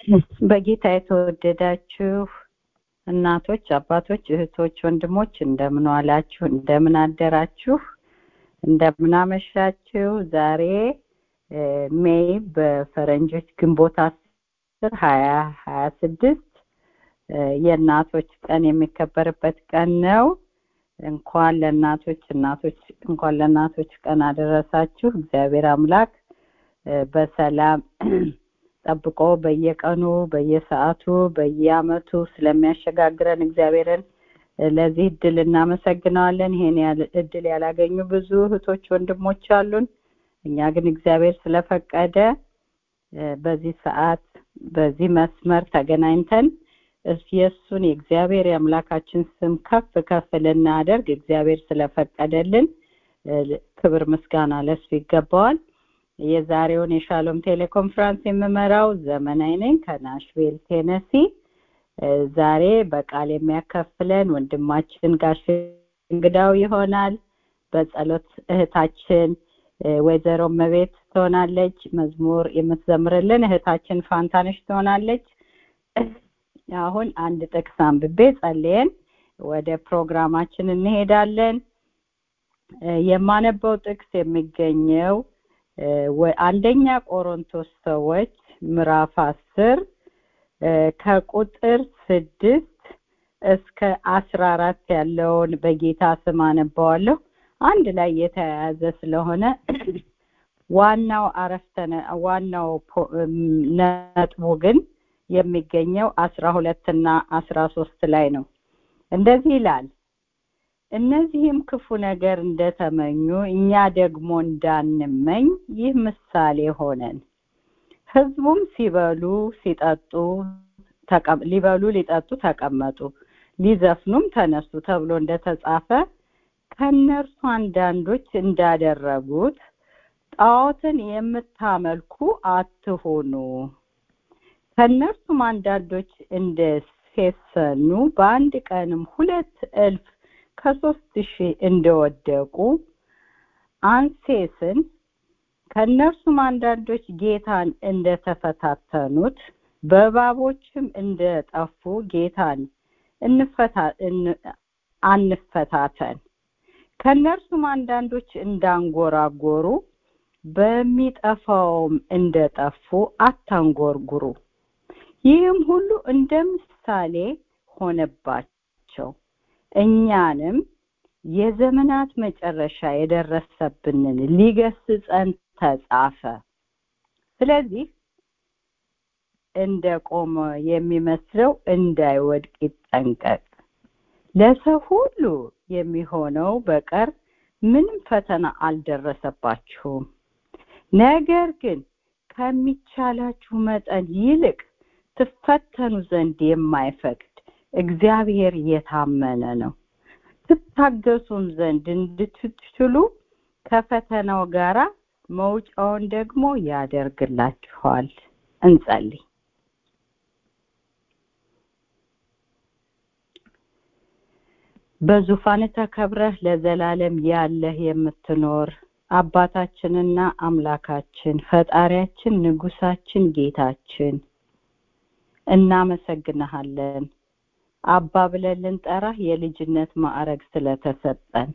በጌታ የተወደዳችሁ እናቶች፣ አባቶች፣ እህቶች፣ ወንድሞች እንደምን ዋላችሁ? እንደምን አደራችሁ? እንደምን አመሻችሁ? ዛሬ ሜይ በፈረንጆች ግንቦት አስር ሀያ ሀያ ስድስት የእናቶች ቀን የሚከበርበት ቀን ነው። እንኳን ለእናቶች እናቶች እንኳን ለእናቶች ቀን አደረሳችሁ። እግዚአብሔር አምላክ በሰላም ጠብቆ በየቀኑ በየሰዓቱ በየአመቱ ስለሚያሸጋግረን እግዚአብሔርን ለዚህ እድል እናመሰግነዋለን። ይሄን እድል ያላገኙ ብዙ እህቶች ወንድሞች አሉን። እኛ ግን እግዚአብሔር ስለፈቀደ በዚህ ሰዓት በዚህ መስመር ተገናኝተን የእሱን የእግዚአብሔር የአምላካችን ስም ከፍ ከፍ ልናደርግ እግዚአብሔር ስለፈቀደልን ክብር ምስጋና ለሱ ይገባዋል። የዛሬውን የሻሎም ቴሌኮንፈረንስ የምመራው ዘመናዊ ነኝ ከናሽቬል ቴነሲ። ዛሬ በቃል የሚያካፍለን ወንድማችን ጋሽ እንግዳው ይሆናል። በጸሎት እህታችን ወይዘሮ መቤት ትሆናለች። መዝሙር የምትዘምርልን እህታችን ፋንታነሽ ትሆናለች። አሁን አንድ ጥቅስ አንብቤ ጸልየን ወደ ፕሮግራማችን እንሄዳለን። የማነበው ጥቅስ የሚገኘው አንደኛ ቆሮንቶስ ሰዎች ምዕራፍ አስር ከቁጥር ስድስት እስከ አስራ አራት ያለውን በጌታ ስም አነባዋለሁ። አንድ ላይ የተያያዘ ስለሆነ ዋናው አረፍተ ዋናው ነጥቡ ግን የሚገኘው አስራ ሁለት እና አስራ ሶስት ላይ ነው። እንደዚህ ይላል እነዚህም ክፉ ነገር እንደተመኙ እኛ ደግሞ እንዳንመኝ ይህ ምሳሌ ሆነን ህዝቡም ሲበሉ ሲጠጡ ሊበሉ ሊጠጡ ተቀመጡ ሊዘፍኑም ተነሱ ተብሎ እንደተጻፈ ከእነርሱ አንዳንዶች እንዳደረጉት ጣዖትን የምታመልኩ አትሆኑ ከእነርሱም አንዳንዶች እንደ ሴሰኑ በአንድ ቀንም ሁለት እልፍ ከሶስት ሺህ እንደወደቁ አንሴስን ከእነርሱም አንዳንዶች ጌታን እንደተፈታተኑት በእባቦችም እንደጠፉ ጌታን አንፈታተን ከእነርሱም አንዳንዶች እንዳንጎራጎሩ በሚጠፋውም እንደጠፉ አታንጎርጉሩ ይህም ሁሉ እንደ ምሳሌ ሆነባቸው እኛንም የዘመናት መጨረሻ የደረሰብንን ሊገስጸን ተጻፈ ስለዚህ እንደ ቆመ የሚመስለው እንዳይወድቅ ይጠንቀቅ ለሰው ሁሉ የሚሆነው በቀር ምንም ፈተና አልደረሰባችሁም ነገር ግን ከሚቻላችሁ መጠን ይልቅ ትፈተኑ ዘንድ የማይፈቅድ እግዚአብሔር የታመነ ነው ትታገሱም ዘንድ እንድትችሉ ከፈተናው ጋራ መውጫውን ደግሞ ያደርግላችኋል እንጸልይ በዙፋን ተከብረህ ለዘላለም ያለህ የምትኖር አባታችንና አምላካችን ፈጣሪያችን ንጉሳችን ጌታችን እናመሰግንሃለን አባ ብለን ልንጠራህ የልጅነት ማዕረግ ስለተሰጠን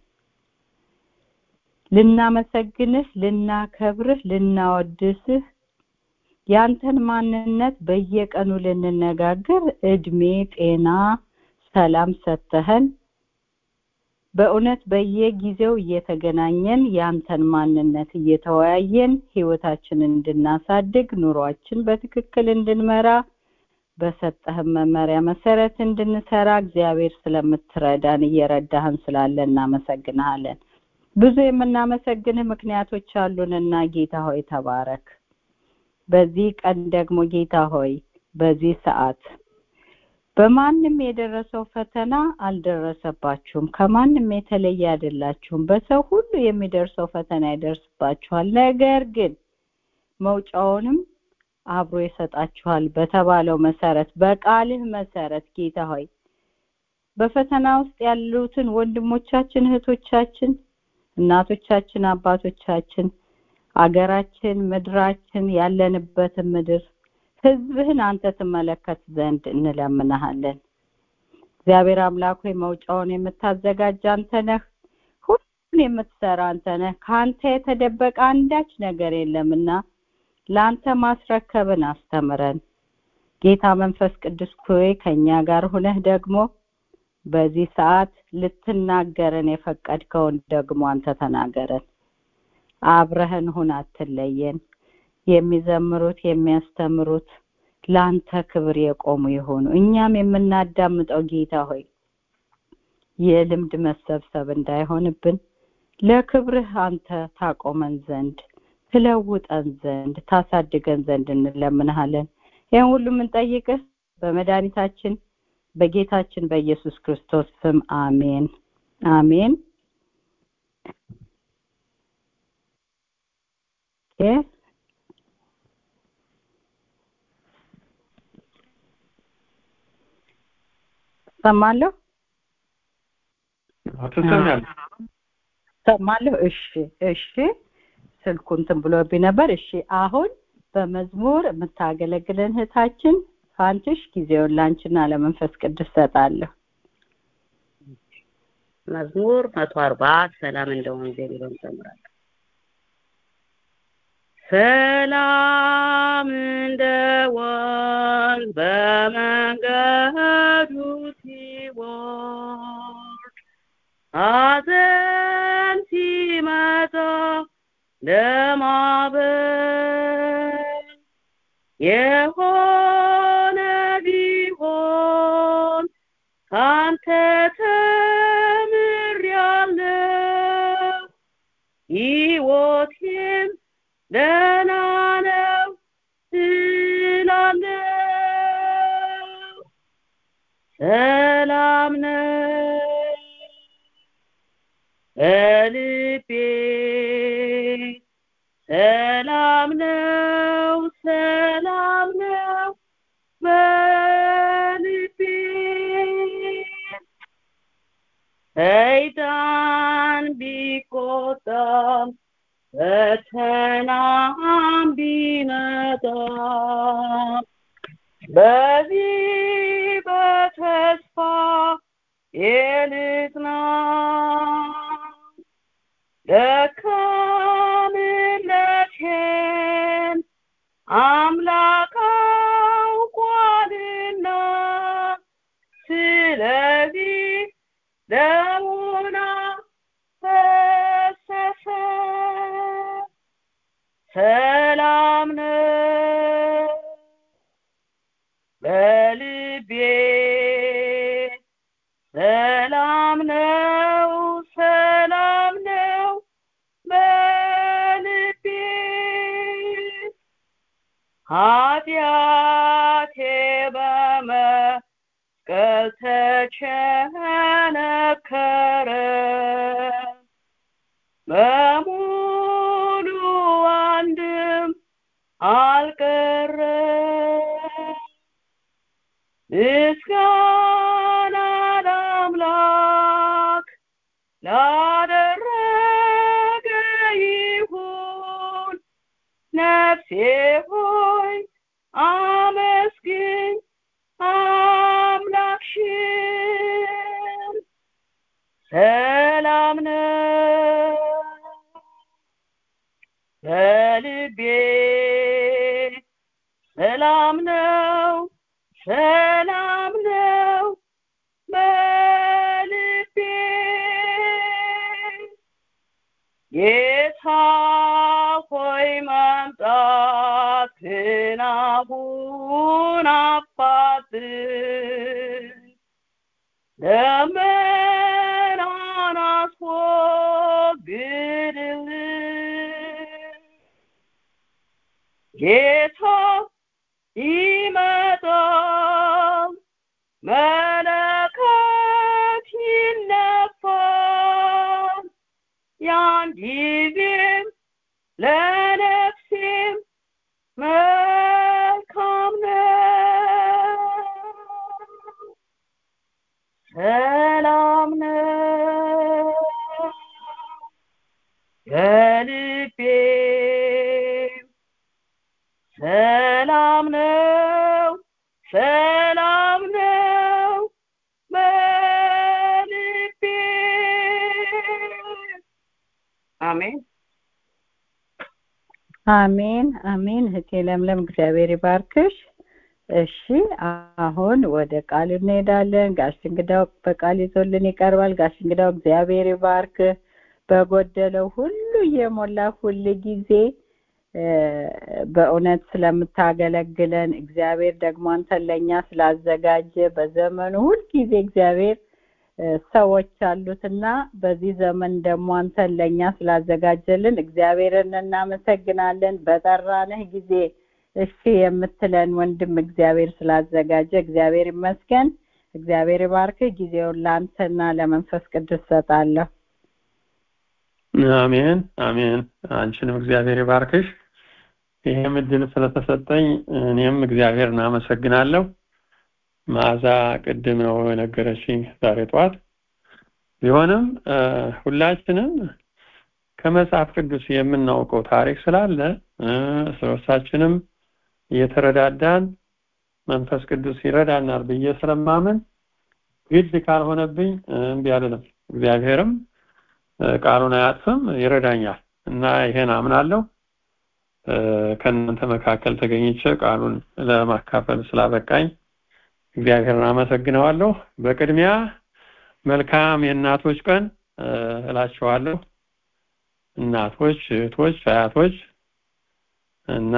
ልናመሰግንህ ልናከብርህ ልናወድስህ ያንተን ማንነት በየቀኑ ልንነጋገር እድሜ ጤና ሰላም ሰተህን በእውነት በየጊዜው እየተገናኘን ያንተን ማንነት እየተወያየን ህይወታችንን እንድናሳድግ ኑሯችን በትክክል እንድንመራ በሰጠህን መመሪያ መሰረት እንድንሰራ እግዚአብሔር ስለምትረዳን እየረዳህን ስላለ እናመሰግንሃለን ብዙ የምናመሰግንህ ምክንያቶች አሉንና ጌታ ሆይ ተባረክ በዚህ ቀን ደግሞ ጌታ ሆይ በዚህ ሰዓት በማንም የደረሰው ፈተና አልደረሰባችሁም ከማንም የተለየ አይደላችሁም በሰው ሁሉ የሚደርሰው ፈተና ይደርስባችኋል ነገር ግን መውጫውንም አብሮ ይሰጣችኋል በተባለው መሰረት በቃልህ መሰረት ጌታ ሆይ በፈተና ውስጥ ያሉትን ወንድሞቻችን እህቶቻችን እናቶቻችን አባቶቻችን አገራችን ምድራችን ያለንበትን ምድር ህዝብህን አንተ ትመለከት ዘንድ እንለምንሃለን እግዚአብሔር አምላክ ሆይ መውጫውን የምታዘጋጅ አንተ ነህ ሁሉን የምትሰራ አንተ ነህ ከአንተ የተደበቀ አንዳች ነገር የለምና ለአንተ ማስረከብን አስተምረን ጌታ መንፈስ ቅዱስ ሆይ ከእኛ ጋር ሁነህ ደግሞ በዚህ ሰዓት ልትናገረን የፈቀድከውን ደግሞ አንተ ተናገረን አብረህን ሁን አትለየን የሚዘምሩት የሚያስተምሩት ለአንተ ክብር የቆሙ የሆኑ እኛም የምናዳምጠው ጌታ ሆይ የልምድ መሰብሰብ እንዳይሆንብን ለክብርህ አንተ ታቆመን ዘንድ ትለውጠን ዘንድ ታሳድገን ዘንድ እንለምንሃለን ይህን ሁሉ የምንጠይቅህ በመድኃኒታችን በጌታችን በኢየሱስ ክርስቶስ ስም አሜን አሜን ሰማለሁ ትሰሚያለሽ ሰማለሁ እሺ እሺ ስልኩ እንትን ብሎብኝ ነበር እሺ አሁን በመዝሙር የምታገለግለን እህታችን ፋንትሽ ጊዜውን ላንቺና ለመንፈስ ቅዱስ ሰጣለሁ መዝሙር መቶ አርባ ሰላም እንደ ወንዝ የሚለውን ጨምራለሁ ሰላም እንደ ወንዝ በመንገዱ ሲወርድ ሐዘን ሲመጣ ለማበል የሆነ ቢሆን ካንተ ተምሬአለሁ ሕይወቴም ደህና ነው እላለሁ ሰላም ነው በልቤ ሰላም ነው ሰላም ነው በልቤ ሰይጣን ቢቆጣም ፈተናም ቢመጣም በዚህ በተስፋ የልጽና ደካምነቴን አምላክ አውቋልና ስለዚህ ደሙን ፈሰሰ ሰላም ነው በልቤ ሰላም ነው ሰላም ነው በልቤ ኃጢአቴ በመስቀል ተቸነከረ በሙሉ አንድም አልቀረ ምስጋና ለአምላክ ላደረገ ይሁን ነፍሴ ሆይ አመስግኝ አምላክሽን ሰላም ነው በልቤ ሰላም ነው ሰላም ነው በልቤ ጌታ ሆይ መምጣትህን አሁን አፋጥን ደመናን አስወግድልን ጌታ ይመጣል መለከት ይነፋል ያን ጊዜም ለነፍሴም መልካም ነው ሰላም ነው በልቤ ሰላም ነው ሰላም ነው በልቤ አሜን አሜን አሜን እህቴ ለምለም እግዚአብሔር ይባርክሽ እሺ አሁን ወደ ቃል እንሄዳለን ጋሽ እንግዳው በቃል ይዞልን ይቀርባል ጋሽ እንግዳው እግዚአብሔር ይባርክ በጎደለው ሁሉ እየሞላ ሁል ጊዜ በእውነት ስለምታገለግለን እግዚአብሔር ደግሞ አንተን ለእኛ ስላዘጋጀ በዘመኑ ሁልጊዜ እግዚአብሔር ሰዎች አሉትና በዚህ ዘመን ደግሞ አንተን ለእኛ ስላዘጋጀልን እግዚአብሔርን እናመሰግናለን በጠራንህ ጊዜ እሺ የምትለን ወንድም እግዚአብሔር ስላዘጋጀ እግዚአብሔር ይመስገን እግዚአብሔር ይባርክ ጊዜውን ለአንተና ለመንፈስ ቅዱስ ሰጣለሁ አሜን አሜን አንቺንም እግዚአብሔር ይባርክሽ ይህም እድል ስለተሰጠኝ እኔም እግዚአብሔርን አመሰግናለሁ ማዛ ቅድም ነው የነገረችኝ ዛሬ ጠዋት ቢሆንም ሁላችንም ከመጽሐፍ ቅዱስ የምናውቀው ታሪክ ስላለ ስለሳችንም እየተረዳዳን መንፈስ ቅዱስ ይረዳናል ብዬ ስለማምን ግድ ካልሆነብኝ እምቢ አልልም እግዚአብሔርም ቃሉን አያጥፍም ይረዳኛል እና ይሄን አምናለሁ ከእናንተ መካከል ተገኝቼ ቃሉን ለማካፈል ስላበቃኝ እግዚአብሔርን አመሰግነዋለሁ በቅድሚያ መልካም የእናቶች ቀን እላቸዋለሁ እናቶች እህቶች አያቶች እና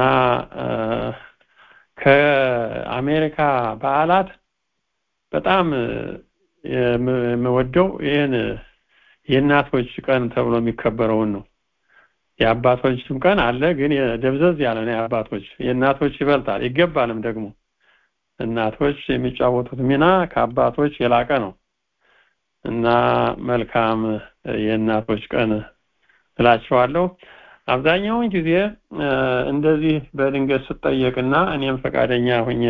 ከአሜሪካ በዓላት በጣም የምወደው ይህን የእናቶች ቀን ተብሎ የሚከበረውን ነው የአባቶችም ቀን አለ ግን ደብዘዝ ያለ ነው የአባቶች የእናቶች ይበልጣል ይገባልም ደግሞ እናቶች የሚጫወቱት ሚና ከአባቶች የላቀ ነው እና መልካም የእናቶች ቀን እላቸዋለሁ አብዛኛውን ጊዜ እንደዚህ በድንገት ስጠየቅና እኔም ፈቃደኛ ሁኜ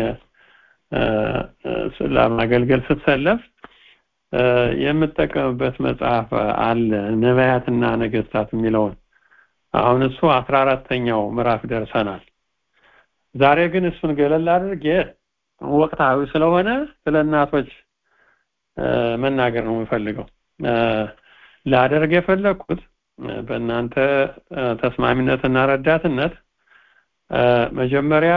ለማገልገል ስትሰለፍ የምጠቀምበት መጽሐፍ አለ ነቢያትና ነገስታት የሚለውን አሁን እሱ አስራ አራተኛው ምዕራፍ ደርሰናል ዛሬ ግን እሱን ገለል አድርጌ ወቅታዊ ስለሆነ ስለ እናቶች መናገር ነው የምፈልገው ላደርግ የፈለግኩት በእናንተ ተስማሚነትና ረዳትነት መጀመሪያ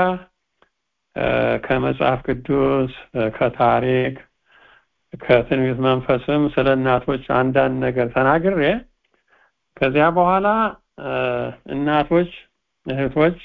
ከመጽሐፍ ቅዱስ ከታሪክ ከትንቢት መንፈስም ስለ እናቶች አንዳንድ ነገር ተናግሬ ከዚያ በኋላ እናቶች እህቶች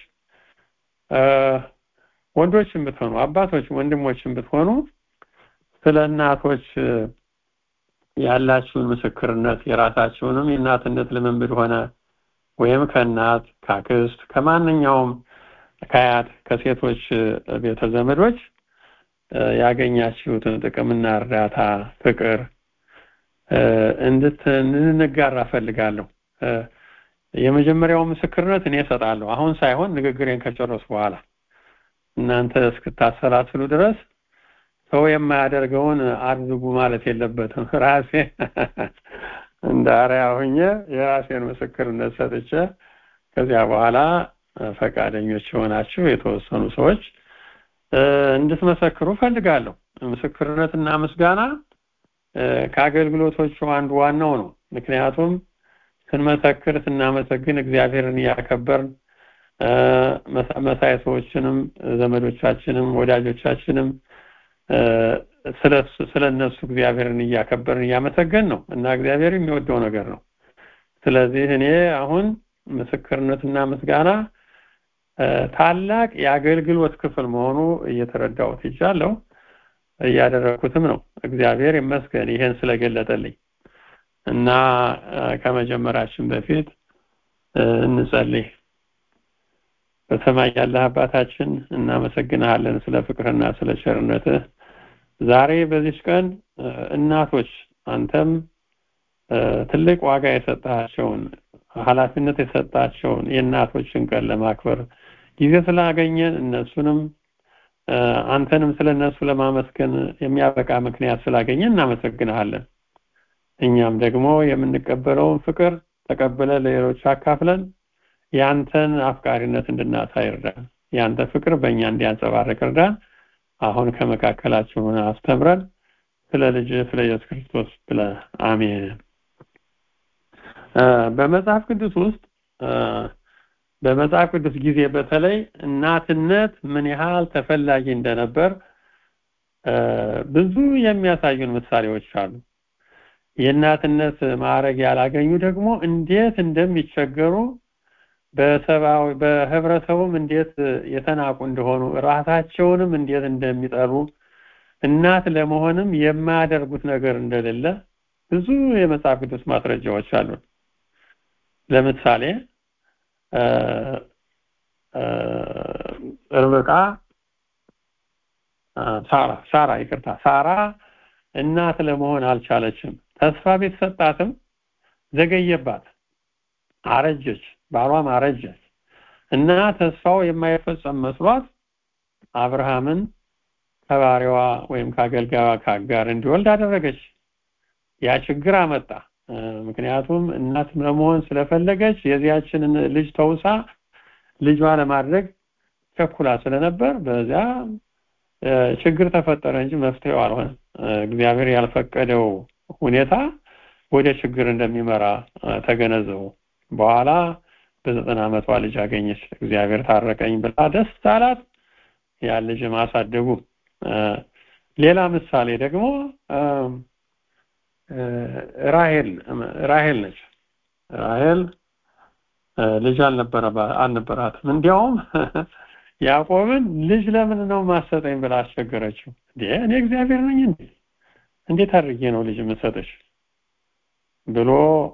ወንዶችም ብትሆኑ አባቶች ወንድሞችም ብትሆኑ ስለ እናቶች ያላችሁን ምስክርነት የራሳችሁንም የእናትነት ልምምድ ሆነ ወይም ከእናት ካክስት ከማንኛውም ከአያት ከሴቶች ቤተ ዘመዶች ያገኛችሁትን ጥቅምና እርዳታ ፍቅር እንድንጋራ ፈልጋለሁ የመጀመሪያው ምስክርነት እኔ እሰጣለሁ አሁን ሳይሆን ንግግሬን ከጨረሱ በኋላ እናንተ እስክታሰላስሉ ድረስ ሰው የማያደርገውን አድርጉ ማለት የለበትም ራሴ እንደ አርያ ሁኜ የራሴን ምስክርነት ሰጥቼ ከዚያ በኋላ ፈቃደኞች የሆናችሁ የተወሰኑ ሰዎች እንድትመሰክሩ ፈልጋለሁ ምስክርነትና ምስጋና ከአገልግሎቶቹ አንዱ ዋናው ነው ምክንያቱም ስንመሰክር ስናመሰግን እግዚአብሔርን እያከበርን መሳይ ሰዎችንም ዘመዶቻችንም ወዳጆቻችንም ስለ እነሱ እግዚአብሔርን እያከበርን እያመሰገን ነው እና እግዚአብሔር የሚወደው ነገር ነው ስለዚህ እኔ አሁን ምስክርነትና ምስጋና ታላቅ የአገልግሎት ክፍል መሆኑ እየተረዳሁት ይቻለሁ እያደረኩትም ነው እግዚአብሔር ይመስገን ይሄን ስለገለጠልኝ እና ከመጀመራችን በፊት እንጸልይ በሰማይ ያለህ አባታችን እናመሰግንሃለን ስለ ፍቅርና ስለ ቸርነትህ ዛሬ በዚች ቀን እናቶች አንተም ትልቅ ዋጋ የሰጣቸውን ኃላፊነት የሰጣቸውን የእናቶችን ቀን ለማክበር ጊዜ ስላገኘን እነሱንም አንተንም ስለ እነሱ ለማመስገን የሚያበቃ ምክንያት ስላገኘን እናመሰግንሃለን እኛም ደግሞ የምንቀበለውን ፍቅር ተቀብለ ለሌሎች አካፍለን ያንተን አፍቃሪነት እንድናሳይ እርዳን ያንተ ፍቅር በእኛ እንዲያንጸባረቅ እርዳን አሁን ከመካከላችሁ አስተምረን ስለ ልጅ ስለ ኢየሱስ ክርስቶስ ብለ አሜን በመጽሐፍ ቅዱስ ውስጥ በመጽሐፍ ቅዱስ ጊዜ በተለይ እናትነት ምን ያህል ተፈላጊ እንደነበር ብዙ የሚያሳዩን ምሳሌዎች አሉ የእናትነት ማዕረግ ያላገኙ ደግሞ እንዴት እንደሚቸገሩ በሰብአዊ በህብረተሰቡም እንዴት የተናቁ እንደሆኑ ራሳቸውንም እንዴት እንደሚጠሩ እናት ለመሆንም የማያደርጉት ነገር እንደሌለ ብዙ የመጽሐፍ ቅዱስ ማስረጃዎች አሉ ለምሳሌ ርብቃ ሳራ ሳራ ይቅርታ ሳራ እናት ለመሆን አልቻለችም ተስፋ ቢሰጣትም ዘገየባት አረጀች ባሏም አረጀች እና ተስፋው የማይፈጸም መስሏት አብርሃምን ከባሪዋ ወይም ከአገልጋዋ ከአጋር እንዲወልድ አደረገች ያ ችግር አመጣ ምክንያቱም እናት ለመሆን ስለፈለገች የዚያችን ልጅ ተውሳ ልጇ ለማድረግ ቸኩላ ስለነበር በዚያ ችግር ተፈጠረ እንጂ መፍትሄው አልሆነም እግዚአብሔር ያልፈቀደው ሁኔታ ወደ ችግር እንደሚመራ ተገነዘቡ በኋላ በዘጠና ዓመቷ ልጅ አገኘች እግዚአብሔር ታረቀኝ ብላ ደስ አላት ያ ልጅ ማሳደጉ ሌላ ምሳሌ ደግሞ ራሄል ራሄል ነች ራሄል ልጅ አልነበራትም እንዲያውም ያዕቆብን ልጅ ለምን ነው ማሰጠኝ ብላ አስቸገረችው እኔ እግዚአብሔር ነኝ እንዴ እንዴት አድርጌ ነው ልጅ የምሰጥሽ ብሎ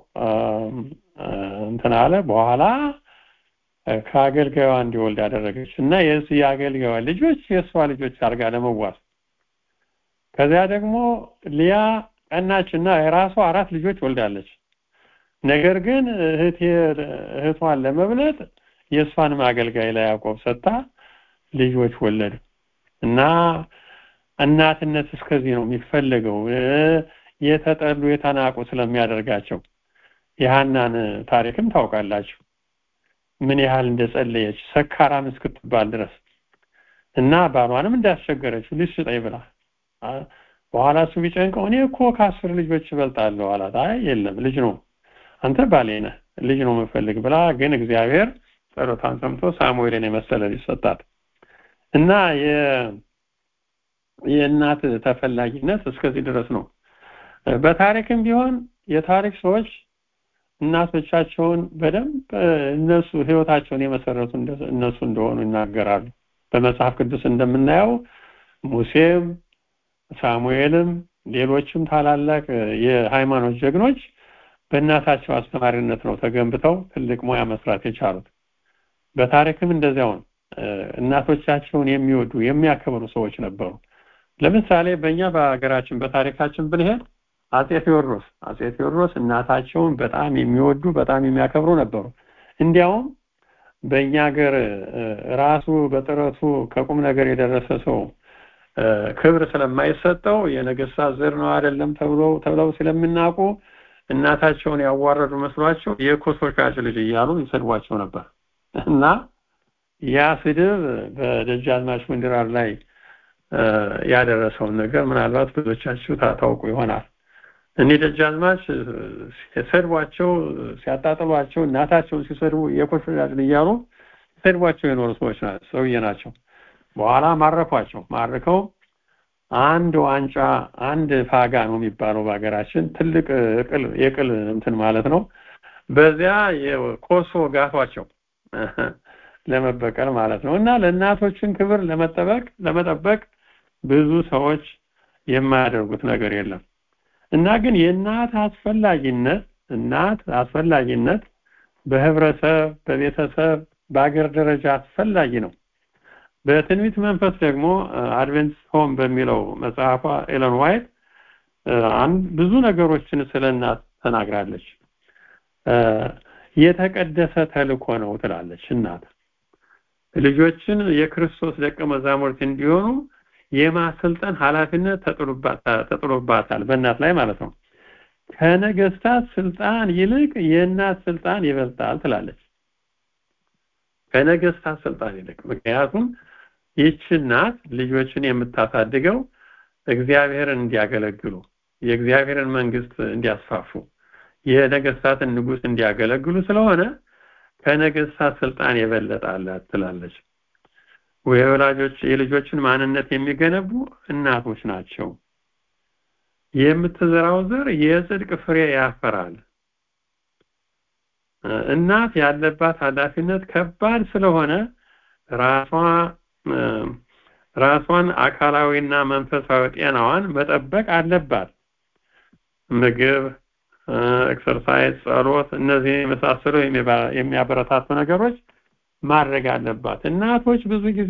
እንትን አለ በኋላ ከአገልጋዩ እንዲወልድ አደረገች እና የሱ የአገልጋዩ ልጆች የእሷ ልጆች አድርጋ ለመዋስ ከዚያ ደግሞ ሊያ ቀናችና የራሷ አራት ልጆች ወልዳለች ነገር ግን እህቴ እህቷን ለመብለጥ የእሷንም አገልጋይ ላይ ያዕቆብ ሰጥታ ልጆች ወለዱ እና እናትነት እስከዚህ ነው የሚፈለገው የተጠሉ የተናቁ ስለሚያደርጋቸው የሃናን ታሪክም ታውቃላችሁ ምን ያህል እንደጸለየች ሰካራም እስክትባል ድረስ እና ባሏንም እንዳስቸገረችው ልጅ ስጠኝ ብላ በኋላ እሱ ቢጨንቀው እኔ እኮ ከአስር ልጆች እበልጣለሁ አላት አይ የለም ልጅ ነው አንተ ባሌ ነህ ልጅ ነው የምፈልግ ብላ ግን እግዚአብሔር ጸሎታን ሰምቶ ሳሙኤልን የመሰለ ልጅ ሰጣት እና የእናት ተፈላጊነት እስከዚህ ድረስ ነው በታሪክም ቢሆን የታሪክ ሰዎች እናቶቻቸውን በደንብ እነሱ ህይወታቸውን የመሰረቱ እነሱ እንደሆኑ ይናገራሉ በመጽሐፍ ቅዱስ እንደምናየው ሙሴም ሳሙኤልም ሌሎችም ታላላቅ የሃይማኖት ጀግኖች በእናታቸው አስተማሪነት ነው ተገንብተው ትልቅ ሙያ መስራት የቻሉት በታሪክም እንደዚያው ነው እናቶቻቸውን የሚወዱ የሚያከብሩ ሰዎች ነበሩ ለምሳሌ በእኛ በሀገራችን በታሪካችን ብንሄድ አጼ ቴዎድሮስ አጼ ቴዎድሮስ እናታቸውን በጣም የሚወዱ በጣም የሚያከብሩ ነበሩ እንዲያውም በእኛ ሀገር ራሱ በጥረቱ ከቁም ነገር የደረሰ ሰው ክብር ስለማይሰጠው የነገስታት ዘር ነው አይደለም ተብሎ ተብለው ስለሚናቁ እናታቸውን ያዋረዱ መስሏቸው የኮሶ ሻጭ ልጅ እያሉ ይሰድቧቸው ነበር እና ያ ስድብ በደጃዝማች ምንድራር ላይ ያደረሰውን ነገር ምናልባት ብዙዎቻችሁ ታውቁ ይሆናል እኒህ ደጃዝማች ሲሰድቧቸው ሲያጣጥሏቸው እናታቸውን ሲሰድቡ የኮሶ ሻጭ እያሉ ሲሰድቧቸው የኖሩ ሰዎች ሰውዬ ናቸው በኋላ ማረኳቸው ማርከው አንድ ዋንጫ አንድ ፋጋ ነው የሚባለው በሀገራችን ትልቅ እቅል የቅል እንትን ማለት ነው በዚያ የኮሶ ጋቷቸው ለመበቀል ማለት ነው እና ለእናቶችን ክብር ለመጠበቅ ለመጠበቅ ብዙ ሰዎች የማያደርጉት ነገር የለም እና ግን የእናት አስፈላጊነት እናት አስፈላጊነት በህብረተሰብ በቤተሰብ በአገር ደረጃ አስፈላጊ ነው በትንቢት መንፈስ ደግሞ አድቨንት ሆም በሚለው መጽሐፏ ኤለን ዋይት ብዙ ነገሮችን ስለ እናት ተናግራለች የተቀደሰ ተልኮ ነው ትላለች እናት ልጆችን የክርስቶስ ደቀ መዛሙርት እንዲሆኑ የማሰልጠን ኃላፊነት ተጥሎባታል በእናት ላይ ማለት ነው ከነገስታት ስልጣን ይልቅ የእናት ስልጣን ይበልጣል ትላለች ከነገስታት ስልጣን ይልቅ ምክንያቱም ይህች እናት ልጆችን የምታሳድገው እግዚአብሔርን እንዲያገለግሉ የእግዚአብሔርን መንግስት እንዲያስፋፉ የነገስታትን ንጉስ እንዲያገለግሉ ስለሆነ ከነገስታት ስልጣን የበለጠ አላት ትላለች የወላጆች የልጆችን ማንነት የሚገነቡ እናቶች ናቸው የምትዘራው ዘር የጽድቅ ፍሬ ያፈራል እናት ያለባት ኃላፊነት ከባድ ስለሆነ ራሷ ራሷን አካላዊና መንፈሳዊ ጤናዋን መጠበቅ አለባት ምግብ ኤክሰርሳይዝ ጸሎት እነዚህ የመሳሰሉ የሚያበረታቱ ነገሮች ማድረግ አለባት እናቶች ብዙ ጊዜ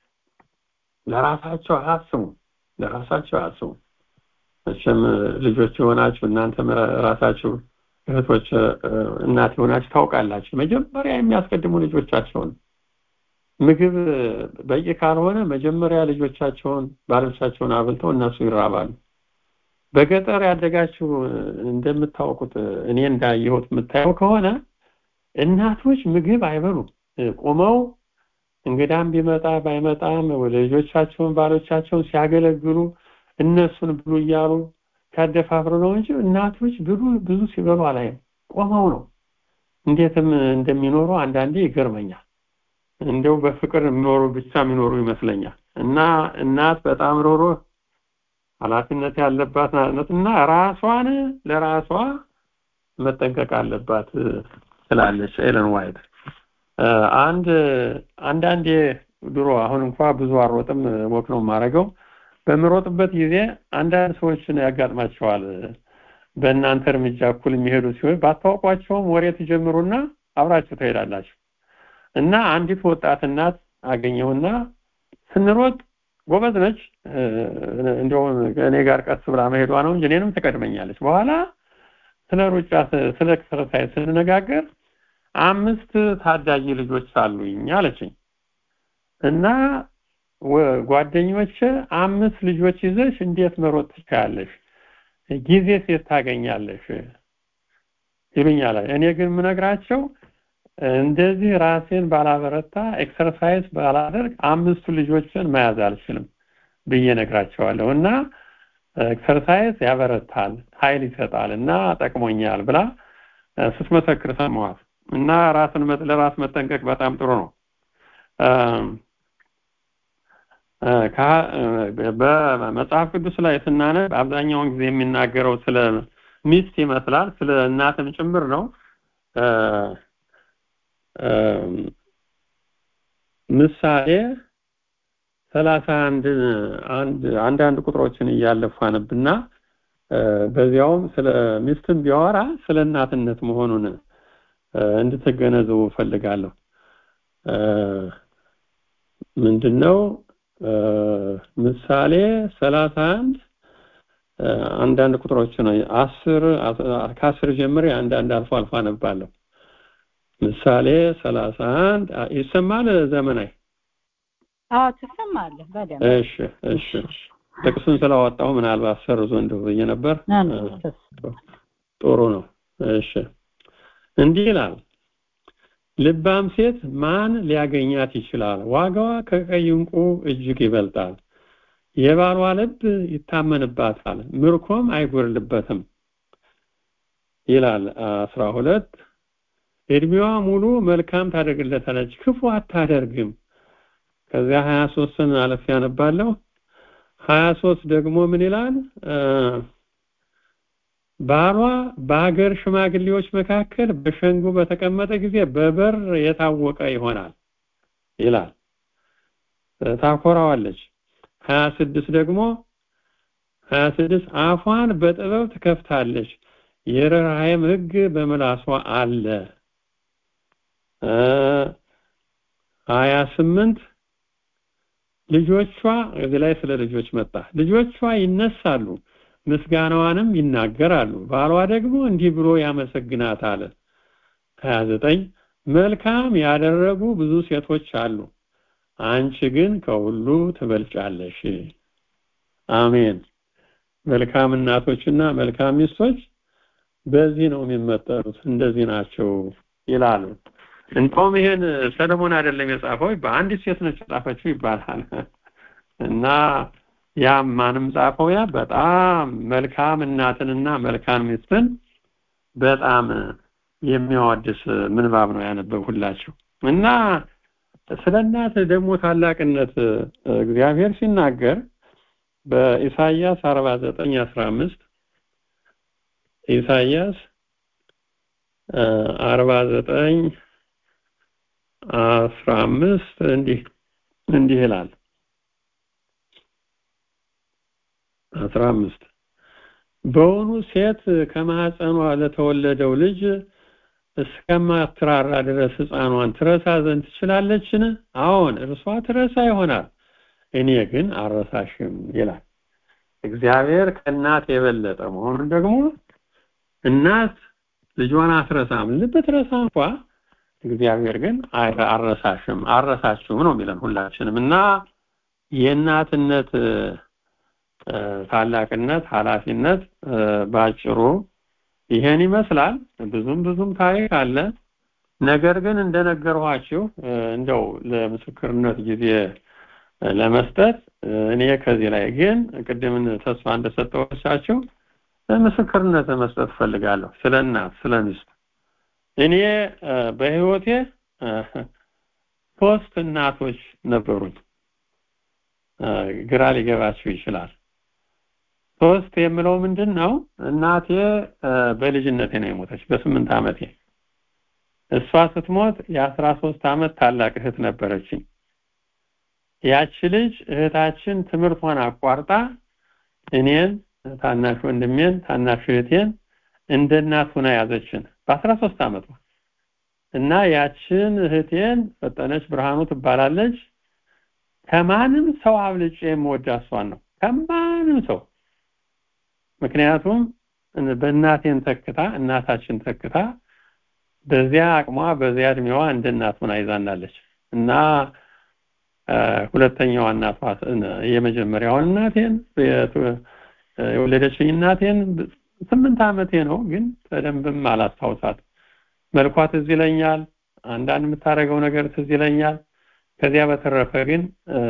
ለራሳቸው አያስቡ ለራሳቸው አያስቡ መቼም ልጆች የሆናችሁ እናንተም ራሳችሁ እህቶች እናት የሆናችሁ ታውቃላችሁ መጀመሪያ የሚያስቀድሙ ልጆቻቸውን ምግብ በቂ ካልሆነ መጀመሪያ ልጆቻቸውን ባሎቻቸውን አብልተው እነሱ ይራባሉ በገጠር ያደጋችሁ እንደምታውቁት እኔ እንዳየሁት የምታየው ከሆነ እናቶች ምግብ አይበሉም ቆመው እንግዳም ቢመጣ ባይመጣም ልጆቻቸውን ባሎቻቸውን ሲያገለግሉ እነሱን ብሉ እያሉ ሲያደፋፍሩ ነው እንጂ እናቶች ብሉ ብዙ ሲበሉ አላይም ቆመው ነው እንዴትም እንደሚኖሩ አንዳንዴ ይገርመኛል እንደው በፍቅር የሚኖሩ ብቻ የሚኖሩ ይመስለኛል እና እናት በጣም ሮሮ ኃላፊነት ያለባት ናት እና ራሷን ለራሷ መጠንቀቅ አለባት ትላለች ኤለን ዋይት አንድ አንዳንዴ ድሮ አሁን እንኳ ብዙ አሮጥም ወክ ነው የማደርገው በምሮጥበት ጊዜ አንዳንድ ሰዎችን ያጋጥማቸዋል በእናንተ እርምጃ እኩል የሚሄዱ ሲሆን ባታውቋቸውም ወሬ ትጀምሩና አብራችሁ ትሄዳላችሁ እና አንዲት ወጣት እናት አገኘውና ስንሮጥ ጎበዝ ነች እንደውም እኔ ጋር ቀስ ብላ መሄዷ ነው እንጂ እኔንም ትቀድመኛለች በኋላ ስለ ሩጫ ስለ ኤክሰርሳይዝ ስንነጋገር አምስት ታዳጊ ልጆች አሉኝ አለችኝ እና ጓደኞች አምስት ልጆች ይዘሽ እንዴት መሮጥ ትችያለሽ ጊዜ ሴት ታገኛለሽ ይሉኛል እኔ ግን ምነግራቸው እንደዚህ ራሴን ባላበረታ ኤክሰርሳይዝ ባላደርግ አምስቱ ልጆችን መያዝ አልችልም ብዬ ነግራቸዋለሁ እና ኤክሰርሳይዝ ያበረታል ኃይል ይሰጣል እና ጠቅሞኛል ብላ ስትመሰክር ሰማዋት እና ራስን ለራስ መጠንቀቅ በጣም ጥሩ ነው በመጽሐፍ ቅዱስ ላይ ስናነብ አብዛኛውን ጊዜ የሚናገረው ስለ ሚስት ይመስላል ስለ እናትም ጭምር ነው ምሳሌ ሰላሳ አንድ አንድ አንዳንድ ቁጥሮችን እያለፉ አነብና በዚያውም ስለ ሚስትም ቢያወራ ስለ እናትነት መሆኑን እንድትገነዘቡ ፈልጋለሁ ምንድነው ምሳሌ ሰላሳ አንድ አንዳንድ ቁጥሮች ነው አስር ከአስር ጀምሬ አንዳንድ አልፎ አልፎ አነባለሁ ምሳሌ ሰላሳ አንድ ይሰማል ዘመናዊ አዎ ትሰማለህ በደንብ እሺ እሺ ጥቅሱን ስላወጣው ምናልባት ሰርዞ እንደው ብዬ ነበር ጥሩ ነው እሺ እንዲህ ይላል ልባም ሴት ማን ሊያገኛት ይችላል ዋጋዋ ከቀይ እንቁ እጅግ ይበልጣል የባሏ ልብ ይታመንባታል ምርኮም አይጎርልበትም ይላል አስራ ሁለት እድሜዋ ሙሉ መልካም ታደርግለታለች ክፉ አታደርግም ከዚያ 23ን አለፍ ያነባለሁ 23 ደግሞ ምን ይላል ባሏ በሀገር ሽማግሌዎች መካከል በሸንጎ በተቀመጠ ጊዜ በበር የታወቀ ይሆናል ይላል ታኮራዋለች 26 ደግሞ 26 አፏን በጥበብ ትከፍታለች የርኅራኄም ህግ በምላሷ አለ 28 ልጆቿ እዚህ ላይ ስለ ልጆች መጣ ልጆቿ ይነሳሉ ምስጋናዋንም ይናገራሉ ባሏ ደግሞ እንዲህ ብሎ ያመሰግናታል 29 መልካም ያደረጉ ብዙ ሴቶች አሉ አንቺ ግን ከሁሉ ትበልጫለሽ አሜን መልካም እናቶችና መልካም ሚስቶች በዚህ ነው የሚመጠሩት እንደዚህ ናቸው ይላሉ እንደውም ይሄን ሰለሞን አይደለም የጻፈው በአንዲት ሴት ነች የጻፈችው ይባላል እና ያም ማንም ጻፈው ያ በጣም መልካም እናትንና መልካም ሚስትን በጣም የሚያወድስ ምንባብ ነው ያነበብሁላችሁ እና ስለ እናት ደግሞ ታላቅነት እግዚአብሔር ሲናገር በኢሳይያስ 49 15 ኢሳይያስ 49 15 እንዲህ እንዲህ ይላል 15 በውኑ ሴት ከማህፀኗ ለተወለደው ልጅ እስከማትራራ ድረስ ህፃኗን ትረሳ ዘንድ ትችላለችን? አዎን እርሷ ትረሳ ይሆናል፣ እኔ ግን አረሳሽም ይላል። እግዚአብሔር ከእናት የበለጠ መሆኑን ደግሞ እናት ልጇን አትረሳም። ብትረሳ እንኳ እግዚአብሔር ግን አረሳሽም አረሳችሁም ነው የሚለን ሁላችንም እና የእናትነት ታላቅነት ኃላፊነት ባጭሩ ይሄን ይመስላል። ብዙም ብዙም ታሪክ አለ። ነገር ግን እንደነገርኋችሁ እንደው ለምስክርነት ጊዜ ለመስጠት እኔ ከዚህ ላይ ግን ቅድምን ተስፋ እንደሰጠኋችሁ ምስክርነት መስጠት ፈልጋለሁ ስለ እናት ስለ ሚስት እኔ በህይወቴ ሶስት እናቶች ነበሩኝ ግራ ሊገባችሁ ይችላል ሶስት የምለው ምንድን ነው እናቴ በልጅነቴ ነው የሞተች በስምንት ዓመቴ እሷ ስትሞት የአስራ ሶስት ዓመት ታላቅ እህት ነበረችኝ ያቺ ልጅ እህታችን ትምህርቷን አቋርጣ እኔን ታናሽ ወንድሜን ታናሽ እህቴን እንደ እናት ሆና ያዘችን በአስራ ሶስት ዓመቷ እና ያችን እህቴን ፈጠነች ብርሃኑ ትባላለች ከማንም ሰው አብልጬ የምወዳ እሷን ነው ከማንም ሰው ምክንያቱም በእናቴን ተክታ እናታችን ተክታ በዚያ አቅሟ በዚያ እድሜዋ እንደ እናት ሆና ይዛናለች እና ሁለተኛዋ እናቷ የመጀመሪያውን እናቴን የወለደችኝ እናቴን ስምንት ዓመቴ ነው ግን በደንብም አላስታውሳት መልኳ ትዝ ይለኛል አንዳንድ የምታደርገው ነገር ትዝ ይለኛል ከዚያ በተረፈ ግን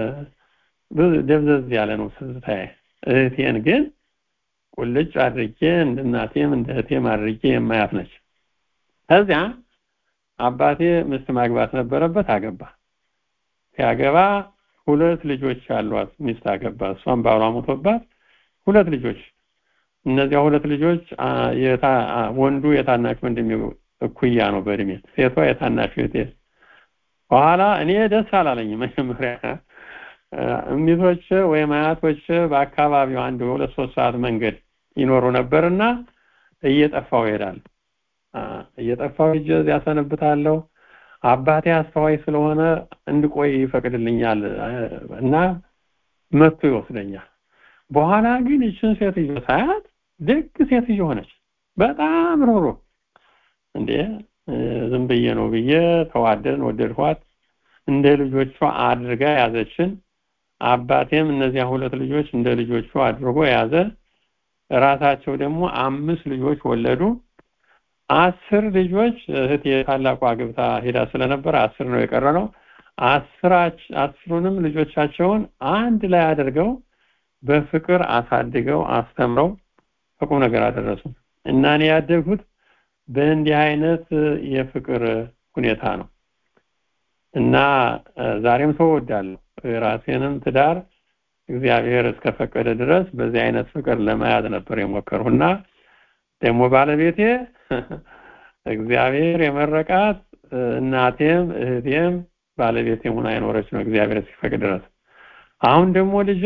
ደብዘዝ ያለ ነው ትዝታዬ እህቴን ግን ቁልጭ አድርጌ እንደ እናቴም እንደ እህቴም አድርጌ የማያት ነች ከዚያ አባቴ ምስት ማግባት ነበረበት አገባ ሲያገባ ሁለት ልጆች አሏት ሚስት አገባ እሷም ባሏ ሞቶባት ሁለት ልጆች እነዚያ ሁለት ልጆች ወንዱ የታናሽ ወንድሜ እኩያ ነው በእድሜ ሴቷ የታናሽ እህቴ በኋላ እኔ ደስ አላለኝም መጀመሪያ እሚቶች ወይም አያቶች በአካባቢው አንድ ሁለት ሶስት ሰዓት መንገድ ይኖሩ ነበርና እየጠፋው ይሄዳል እየጠፋው ሂጄ እዚያ ሰነብታለሁ አባቴ አስተዋይ ስለሆነ እንድቆይ ይፈቅድልኛል እና መጥቶ ይወስደኛል በኋላ ግን ይችን ሴትዮ ሳያት ደግ ሴትዮ ሆነች በጣም ሮሮ እንዴ ዝም ብዬ ነው ብዬ ተዋደን ወደድኳት እንደ ልጆቿ አድርጋ ያዘችን አባቴም እነዚያ ሁለት ልጆች እንደ ልጆቹ አድርጎ ያዘ ራሳቸው ደግሞ አምስት ልጆች ወለዱ አስር ልጆች እህት የታላቋ ግብታ ሄዳ ስለነበር አስር ነው የቀረ ነው አስራች አስሩንም ልጆቻቸውን አንድ ላይ አድርገው በፍቅር አሳድገው አስተምረው በቁም ነገር አደረሱ እና እኔ ያደግሁት በእንዲህ አይነት የፍቅር ሁኔታ ነው እና ዛሬም ሰው ወዳለሁ ራሴንም ትዳር እግዚአብሔር እስከፈቀደ ድረስ በዚህ አይነት ፍቅር ለመያዝ ነበር የሞከርሁና ደግሞ ባለቤቴ እግዚአብሔር የመረቃት እናቴም እህቴም ባለቤቴም ሆና የኖረች ነው እግዚአብሔር እስኪፈቅድ ድረስ አሁን ደግሞ ልጄ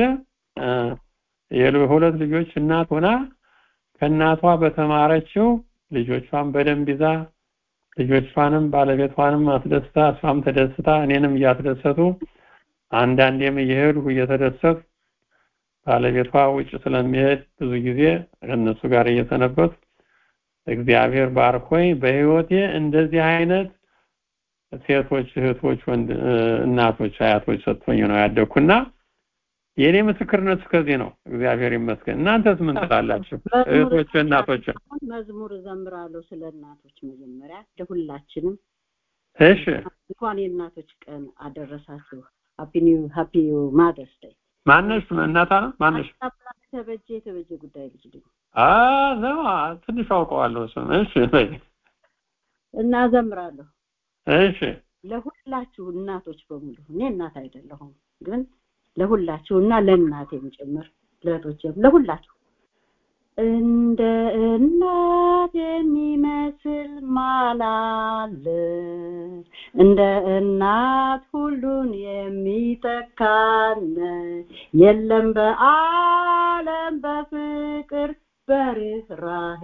የሁለት ልጆች እናት ሆና ከእናቷ በተማረችው ልጆቿን በደንብ ይዛ ልጆቿንም ባለቤቷንም አስደስታ እሷም ተደስታ እኔንም እያስደሰቱ አንዳንዴም እየሄዱ እየተደሰቱ ባለቤቷ ውጭ ስለሚሄድ ብዙ ጊዜ ከእነሱ ጋር እየሰነበቱ እግዚአብሔር ባርኮኝ በህይወቴ እንደዚህ አይነት ሴቶች እህቶች ወንድ እናቶች አያቶች ሰጥቶኝ ነው ያደግኩና የኔ ምስክርነት ከዚህ ነው እግዚአብሔር ይመስገን እናንተስ ምን ትላላችሁ እህቶች እናቶች መዝሙር እዘምራለሁ ስለ እናቶች መጀመሪያ ለሁላችንም እሺ እንኳን የእናቶች ቀን አደረሳችሁ ሃፒ ኒው ሃፒ ማደርስ ዴይ ማነሽ እናታ ነው ማነሽ ተበጀ የተበጀ ጉዳይ ልጅ ልጅ አ ነው ትንሽ አውቀዋለሁ እሱን እሺ በይ እና ዘምራለሁ እሺ ለሁላችሁ እናቶች በሙሉ እኔ እናት አይደለሁም ግን ለሁላችሁ እና ለእናቴም ጭምር ለእህቶቼም ለሁላችሁ እንደ እናት የሚመስል ማላለ እንደ እናት ሁሉን የሚተካን የለም በአለም በፍቅር በርህራሄ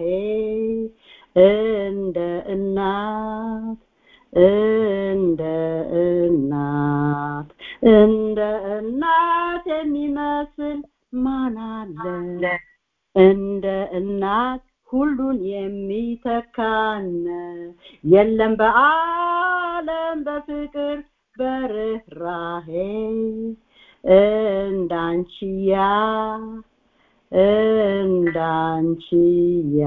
እንደ እናት እንደ እናት እንደ እናት የሚመስል ማን አለ እንደ እናት ሁሉን የሚተካን የለም በአለም በፍቅር በርህራሄ እንዳንቺያ እንዳንቺያ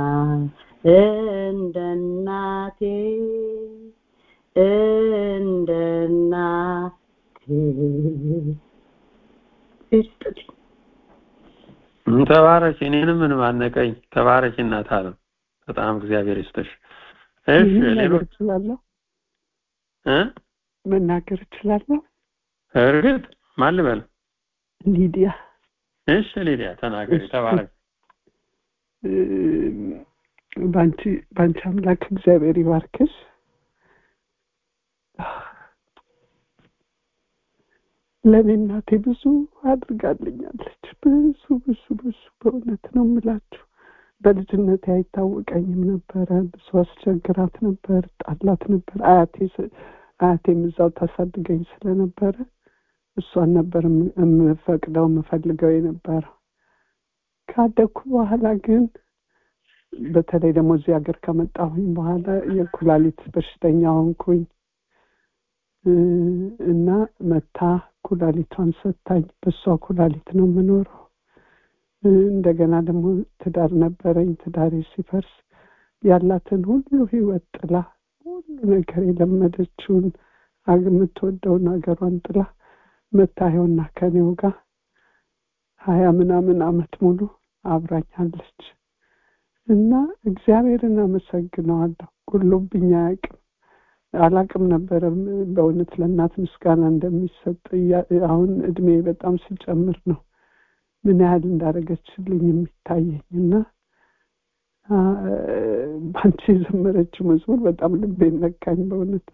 እንደ እናቴ እንደ እናቴ ይስጥልኝ ተባረኪ እኔንም ምን ማነቀኝ ተባረኪ እናት አለም በጣም እግዚአብሔር ይስጥሽ እሺ ሌሎች እችላለሁ እ መናገር እችላለሁ እርግጥ ማን ልበል ሊዲያ እሺ ሊዲያ ተናገሪ ተባረኪ በአንቺ በአንቺ አምላክ እግዚአብሔር ይባርክሽ ለእኔ እናቴ ብዙ አድርጋልኛለች ብዙ ብዙ ብዙ በእውነት ነው የምላችሁ በልጅነቴ አይታወቀኝም ነበረ ብዙ አስቸግራት ነበር ጣላት ነበር አያቴ አያቴም እዛው ታሳድገኝ ስለነበረ እሷን ነበር የምፈቅደው የምፈልገው የነበረው ካደግኩ በኋላ ግን በተለይ ደግሞ እዚህ ሀገር ከመጣሁኝ በኋላ የኩላሊት በሽተኛ ሆንኩኝ እና መታ ኩላሊቷን ሰታኝ በእሷ ኩላሊት ነው የምኖረው እንደገና ደግሞ ትዳር ነበረኝ ትዳሬ ሲፈርስ ያላትን ሁሉ ህይወት ጥላ ሁሉ ነገር የለመደችውን የምትወደውን ሀገሯን ጥላ መታየውና ከኔው ጋር ሀያ ምናምን አመት ሙሉ አብራኛለች እና እግዚአብሔርን አመሰግነዋለሁ ጉሎብኝ አያውቅም አላቅም ነበረ በእውነት ለእናት ምስጋና እንደሚሰጥ አሁን እድሜ በጣም ሲጨምር ነው ምን ያህል እንዳደረገችልኝ የሚታየኝ እና በአንቺ የዘመረችው መዝሙር በጣም ልቤን ነካኝ በእውነት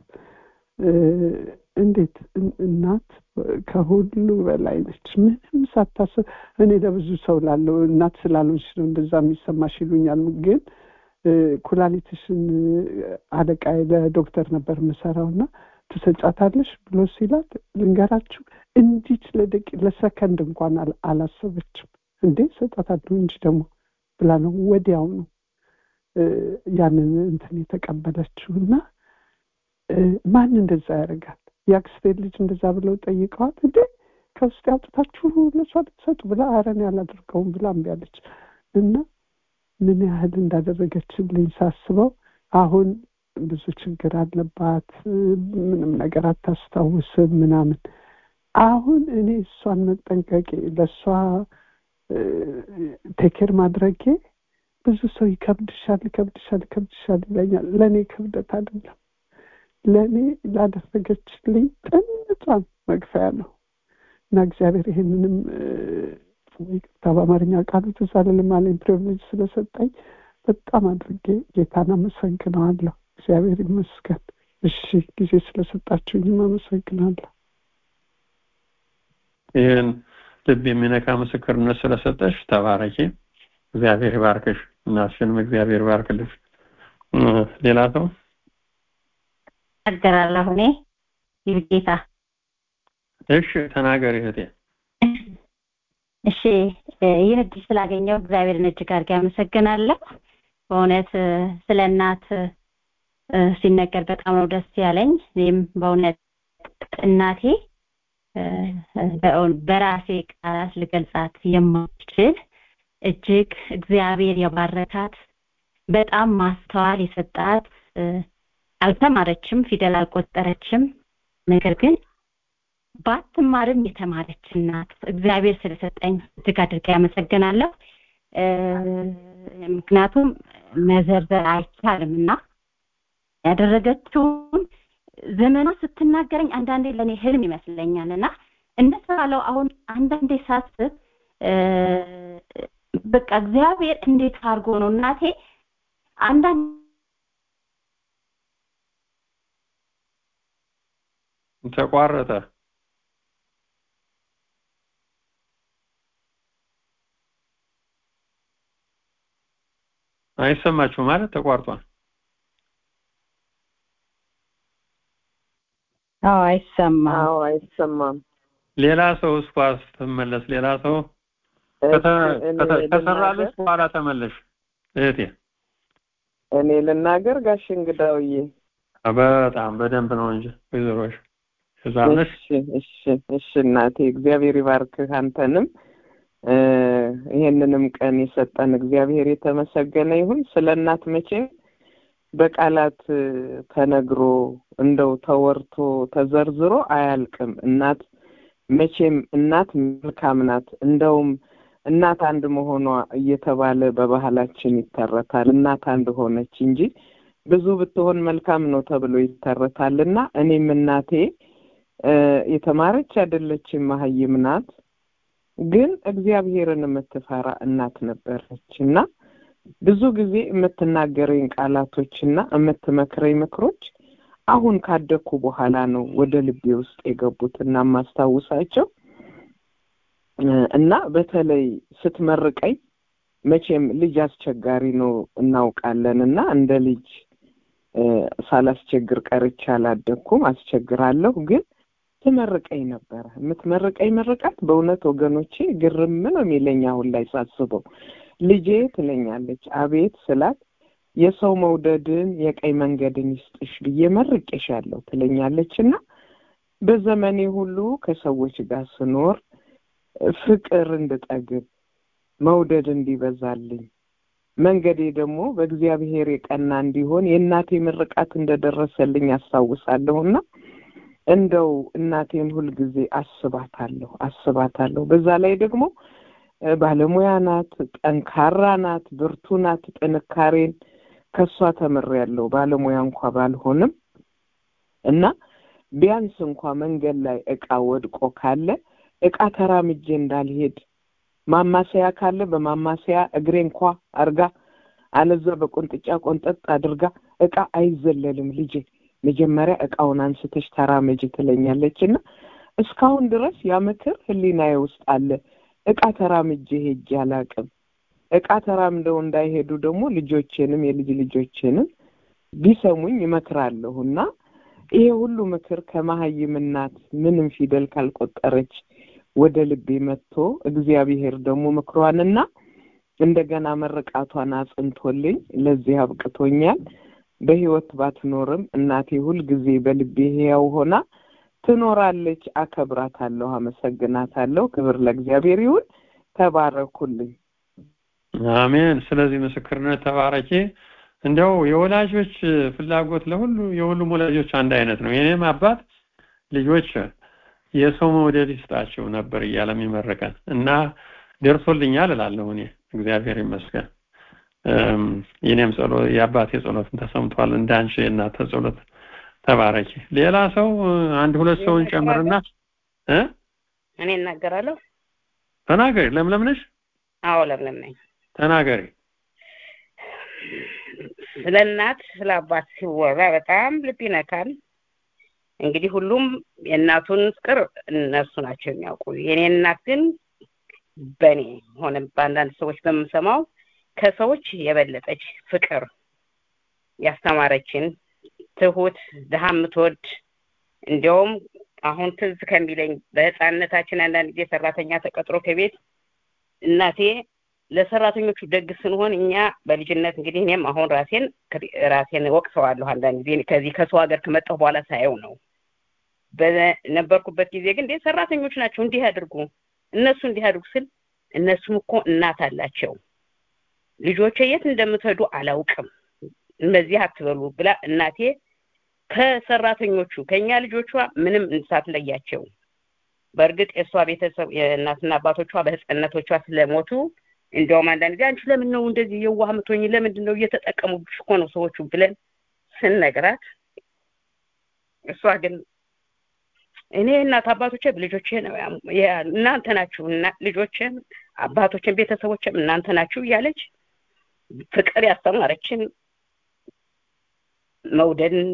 እንዴት እናት ከሁሉ በላይ ነች ምንም ሳታስብ እኔ ለብዙ ሰው ላለው እናት ስላልሆንሽ ነው እንደዛ የሚሰማሽ ይሉኛል ግን ኩላሊትሽን አለቃ ለዶክተር ነበር የምሰራው እና ትሰጫታለሽ ብሎ ሲላት ልንገራችሁ እንዲች ለደቂ ለሰከንድ እንኳን አላሰበችም እንዴ ሰጣታለሁ እንጂ ደግሞ ብላ ነው ወዲያው ነው ያንን እንትን የተቀበለችው እና ማን እንደዛ ያደርጋል የአክስቴ ልጅ እንደዛ ብለው ጠይቀዋል እንዴ ከውስጥ ያውጥታችሁ ለሷ ልትሰጡ ብላ አረን ያላደርገውም ብላ እምቢ አለች እና ምን ያህል እንዳደረገችልኝ ሳስበው አሁን ብዙ ችግር አለባት ምንም ነገር አታስታውስም ምናምን አሁን እኔ እሷን መጠንቀቄ ለእሷ ቴኬር ማድረጌ ብዙ ሰው ይከብድሻል ይከብድሻል ይከብድሻል ይለኛል ለእኔ ክብደት አይደለም ለእኔ ላደረገችልኝ ጥንቷን መግፈያ ነው እና እግዚአብሔር ይሄንንም ይቅርታ በአማርኛ ቃሉ ትዝ አልልም አለኝ ፕሪቪሌጅ ስለሰጠኝ በጣም አድርጌ ጌታን አመሰግነዋለሁ እግዚአብሔር ይመስገን እሺ ጊዜ ስለሰጣችሁኝም አመሰግናለሁ ይህን ልብ የሚነካ ምስክርነት ስለሰጠሽ ተባረኪ እግዚአብሔር ይባርክሽ እናትሽንም እግዚአብሔር ይባርክልሽ ሌላ ሰው እናገራለሁ እኔ ይብጌታ እሺ ተናገሪ እህቴ እሺ ይህን እድል ስላገኘው እግዚአብሔርን እጅግ አድርጌ አመሰግናለሁ በእውነት ስለ እናት ሲነገር በጣም ነው ደስ ያለኝ እኔም በእውነት እናቴ በራሴ ቃላት ልገልጻት የማችል እጅግ እግዚአብሔር የባረካት በጣም ማስተዋል የሰጣት አልተማረችም ፊደል አልቆጠረችም ነገር ግን ባትማርም የተማረች እናት እግዚአብሔር ስለሰጠኝ እጅግ አድርጌ ያመሰግናለሁ ምክንያቱም መዘርዘር አይቻልም እና ያደረገችውን ዘመኗ ስትናገረኝ አንዳንዴ ለእኔ ህልም ይመስለኛል እና እንደተባለው አሁን አንዳንዴ ሳስብ በቃ እግዚአብሔር እንዴት አድርጎ ነው እናቴ አንዳንድ ተቋረጠ አይሰማችሁ ማለት ተቋርጧል አዎ አይሰማም አዎ አይሰማም ሌላ ሰው እስኳ ስትመለስ ሌላ ሰው ከሰራለች በኋላ ተመለሽ እህቴ እኔ ልናገር ጋሽ እንግዳውዬ በጣም በደንብ ነው እንጂ ወይዘሮሽ እዛነሽ እሺ እሺ እሺ እናቴ እግዚአብሔር ይባርክህ አንተንም ይሄንንም ቀን የሰጠን እግዚአብሔር የተመሰገነ ይሁን ስለ እናት መቼም በቃላት ተነግሮ እንደው ተወርቶ ተዘርዝሮ አያልቅም እናት መቼም እናት መልካም ናት እንደውም እናት አንድ መሆኗ እየተባለ በባህላችን ይተረታል እናት አንድ ሆነች እንጂ ብዙ ብትሆን መልካም ነው ተብሎ ይተረታልና እኔም እናቴ የተማረች አይደለችም መሀይም ናት ግን እግዚአብሔርን የምትፈራ እናት ነበረች እና ብዙ ጊዜ የምትናገረኝ ቃላቶችና የምትመክረኝ ምክሮች አሁን ካደግኩ በኋላ ነው ወደ ልቤ ውስጥ የገቡትና የማስታውሳቸው እና በተለይ ስትመርቀኝ መቼም ልጅ አስቸጋሪ ነው እናውቃለን እና እንደ ልጅ ሳላስቸግር ቀርቼ አላደግኩም አስቸግራለሁ ግን ትመርቀኝ ነበረ የምትመርቀኝ ምርቃት በእውነት ወገኖቼ ግርም ነው የሚለኝ አሁን ላይ ሳስበው ልጄ ትለኛለች አቤት ስላት የሰው መውደድን የቀይ መንገድን ይስጥሽ ብዬ መርቄሻለሁ ትለኛለች እና በዘመኔ ሁሉ ከሰዎች ጋር ስኖር ፍቅር እንድጠግብ መውደድ እንዲበዛልኝ መንገዴ ደግሞ በእግዚአብሔር የቀና እንዲሆን የእናቴ ምርቃት እንደደረሰልኝ አስታውሳለሁና እንደው እናቴን ሁልጊዜ አስባታለሁ አስባታለሁ በዛ ላይ ደግሞ ባለሙያ ናት ጠንካራ ናት ብርቱ ናት ጥንካሬን ከእሷ ተምሬያለሁ ባለሙያ እንኳ ባልሆንም እና ቢያንስ እንኳ መንገድ ላይ እቃ ወድቆ ካለ እቃ ተራምጄ እንዳልሄድ ማማሰያ ካለ በማማሰያ እግሬ እንኳ አርጋ አለዛ በቆንጥጫ ቆንጠጥ አድርጋ እቃ አይዘለልም ልጄ መጀመሪያ እቃውን አንስተሽ ተራመጅ ትለኛለች እና እስካሁን ድረስ ያ ምክር ህሊናዬ ውስጥ አለ እቃ ተራምጄ ሄጄ አላቅም እቃ ተራምደው እንዳይሄዱ ደግሞ ልጆቼንም የልጅ ልጆቼንም ቢሰሙኝ ይመክራለሁ እና ይሄ ሁሉ ምክር ከመሀይም እናት ምንም ፊደል ካልቆጠረች ወደ ልቤ መጥቶ እግዚአብሔር ደግሞ ምክሯንና እንደገና መርቃቷን አጽንቶልኝ ለዚህ አብቅቶኛል በህይወት ባትኖርም እናቴ ሁልጊዜ በልቤ ህያው ሆና ትኖራለች አከብራታለሁ አመሰግናታለሁ ክብር ለእግዚአብሔር ይሁን ተባረኩልኝ አሜን ስለዚህ ምስክርነት ተባረኪ እንደው የወላጆች ፍላጎት ለሁሉ የሁሉም ወላጆች አንድ አይነት ነው የኔም አባት ልጆች የሰው መውደድ ይስጣቸው ነበር እያለ የሚመረቀን እና ደርሶልኛል እላለሁ እኔ እግዚአብሔር ይመስገን የኔም ጸሎት የአባቴ ጸሎትን ተሰምቷል እንዳንቺ የእናተ ጸሎት ተባረኪ ሌላ ሰው አንድ ሁለት ሰውን ጨምርና እ እኔ እናገራለሁ ተናገሪ ለምለም ነሽ አዎ ለምለም ነኝ ተናገሪ ስለ እናት ስለ አባት ሲወራ በጣም ልብ ይነካል እንግዲህ ሁሉም የእናቱን ፍቅር እነሱ ናቸው የሚያውቁ የኔ እናት ግን በእኔ ሆነ በአንዳንድ ሰዎች በምሰማው ከሰዎች የበለጠች ፍቅር ያስተማረችን ትሁት ድሀ የምትወድ እንዲያውም አሁን ትዝ ከሚለኝ በህፃንነታችን አንዳንድ ጊዜ ሰራተኛ ተቀጥሮ ከቤት እናቴ ለሰራተኞቹ ደግ ስንሆን እኛ በልጅነት እንግዲህ እኔም አሁን ራሴን ራሴን ወቅሰዋለሁ አንዳንድ ጊዜ ከዚህ ከሰው ሀገር ከመጣሁ በኋላ ሳየው ነው በነበርኩበት ጊዜ ግን እንዴ ሰራተኞች ናቸው እንዲህ ያድርጉ እነሱ እንዲህ ያድርጉ ስል እነሱም እኮ እናት አላቸው ልጆቼ የት እንደምትሄዱ አላውቅም እንደዚህ አትበሉ ብላ እናቴ ከሰራተኞቹ ከኛ ልጆቿ ምንም ሳትለያቸው በእርግጥ የእሷ ቤተሰብ የእናትና አባቶቿ በህፃነቶቿ ስለሞቱ እንዲያውም አንዳንድ ጊዜ አንቺ ለምን ነው እንደዚህ የዋህ ምትሆኝ ለምንድን ነው እየተጠቀሙብሽ እኮ ነው ሰዎቹ ብለን ስንነግራት እሷ ግን እኔ እናት አባቶቼ ልጆቼ ነው እናንተ ናችሁ እና ልጆቼም አባቶችን ቤተሰቦችም እናንተ ናችሁ እያለች ፍቅር ያስተማረችን መውደድን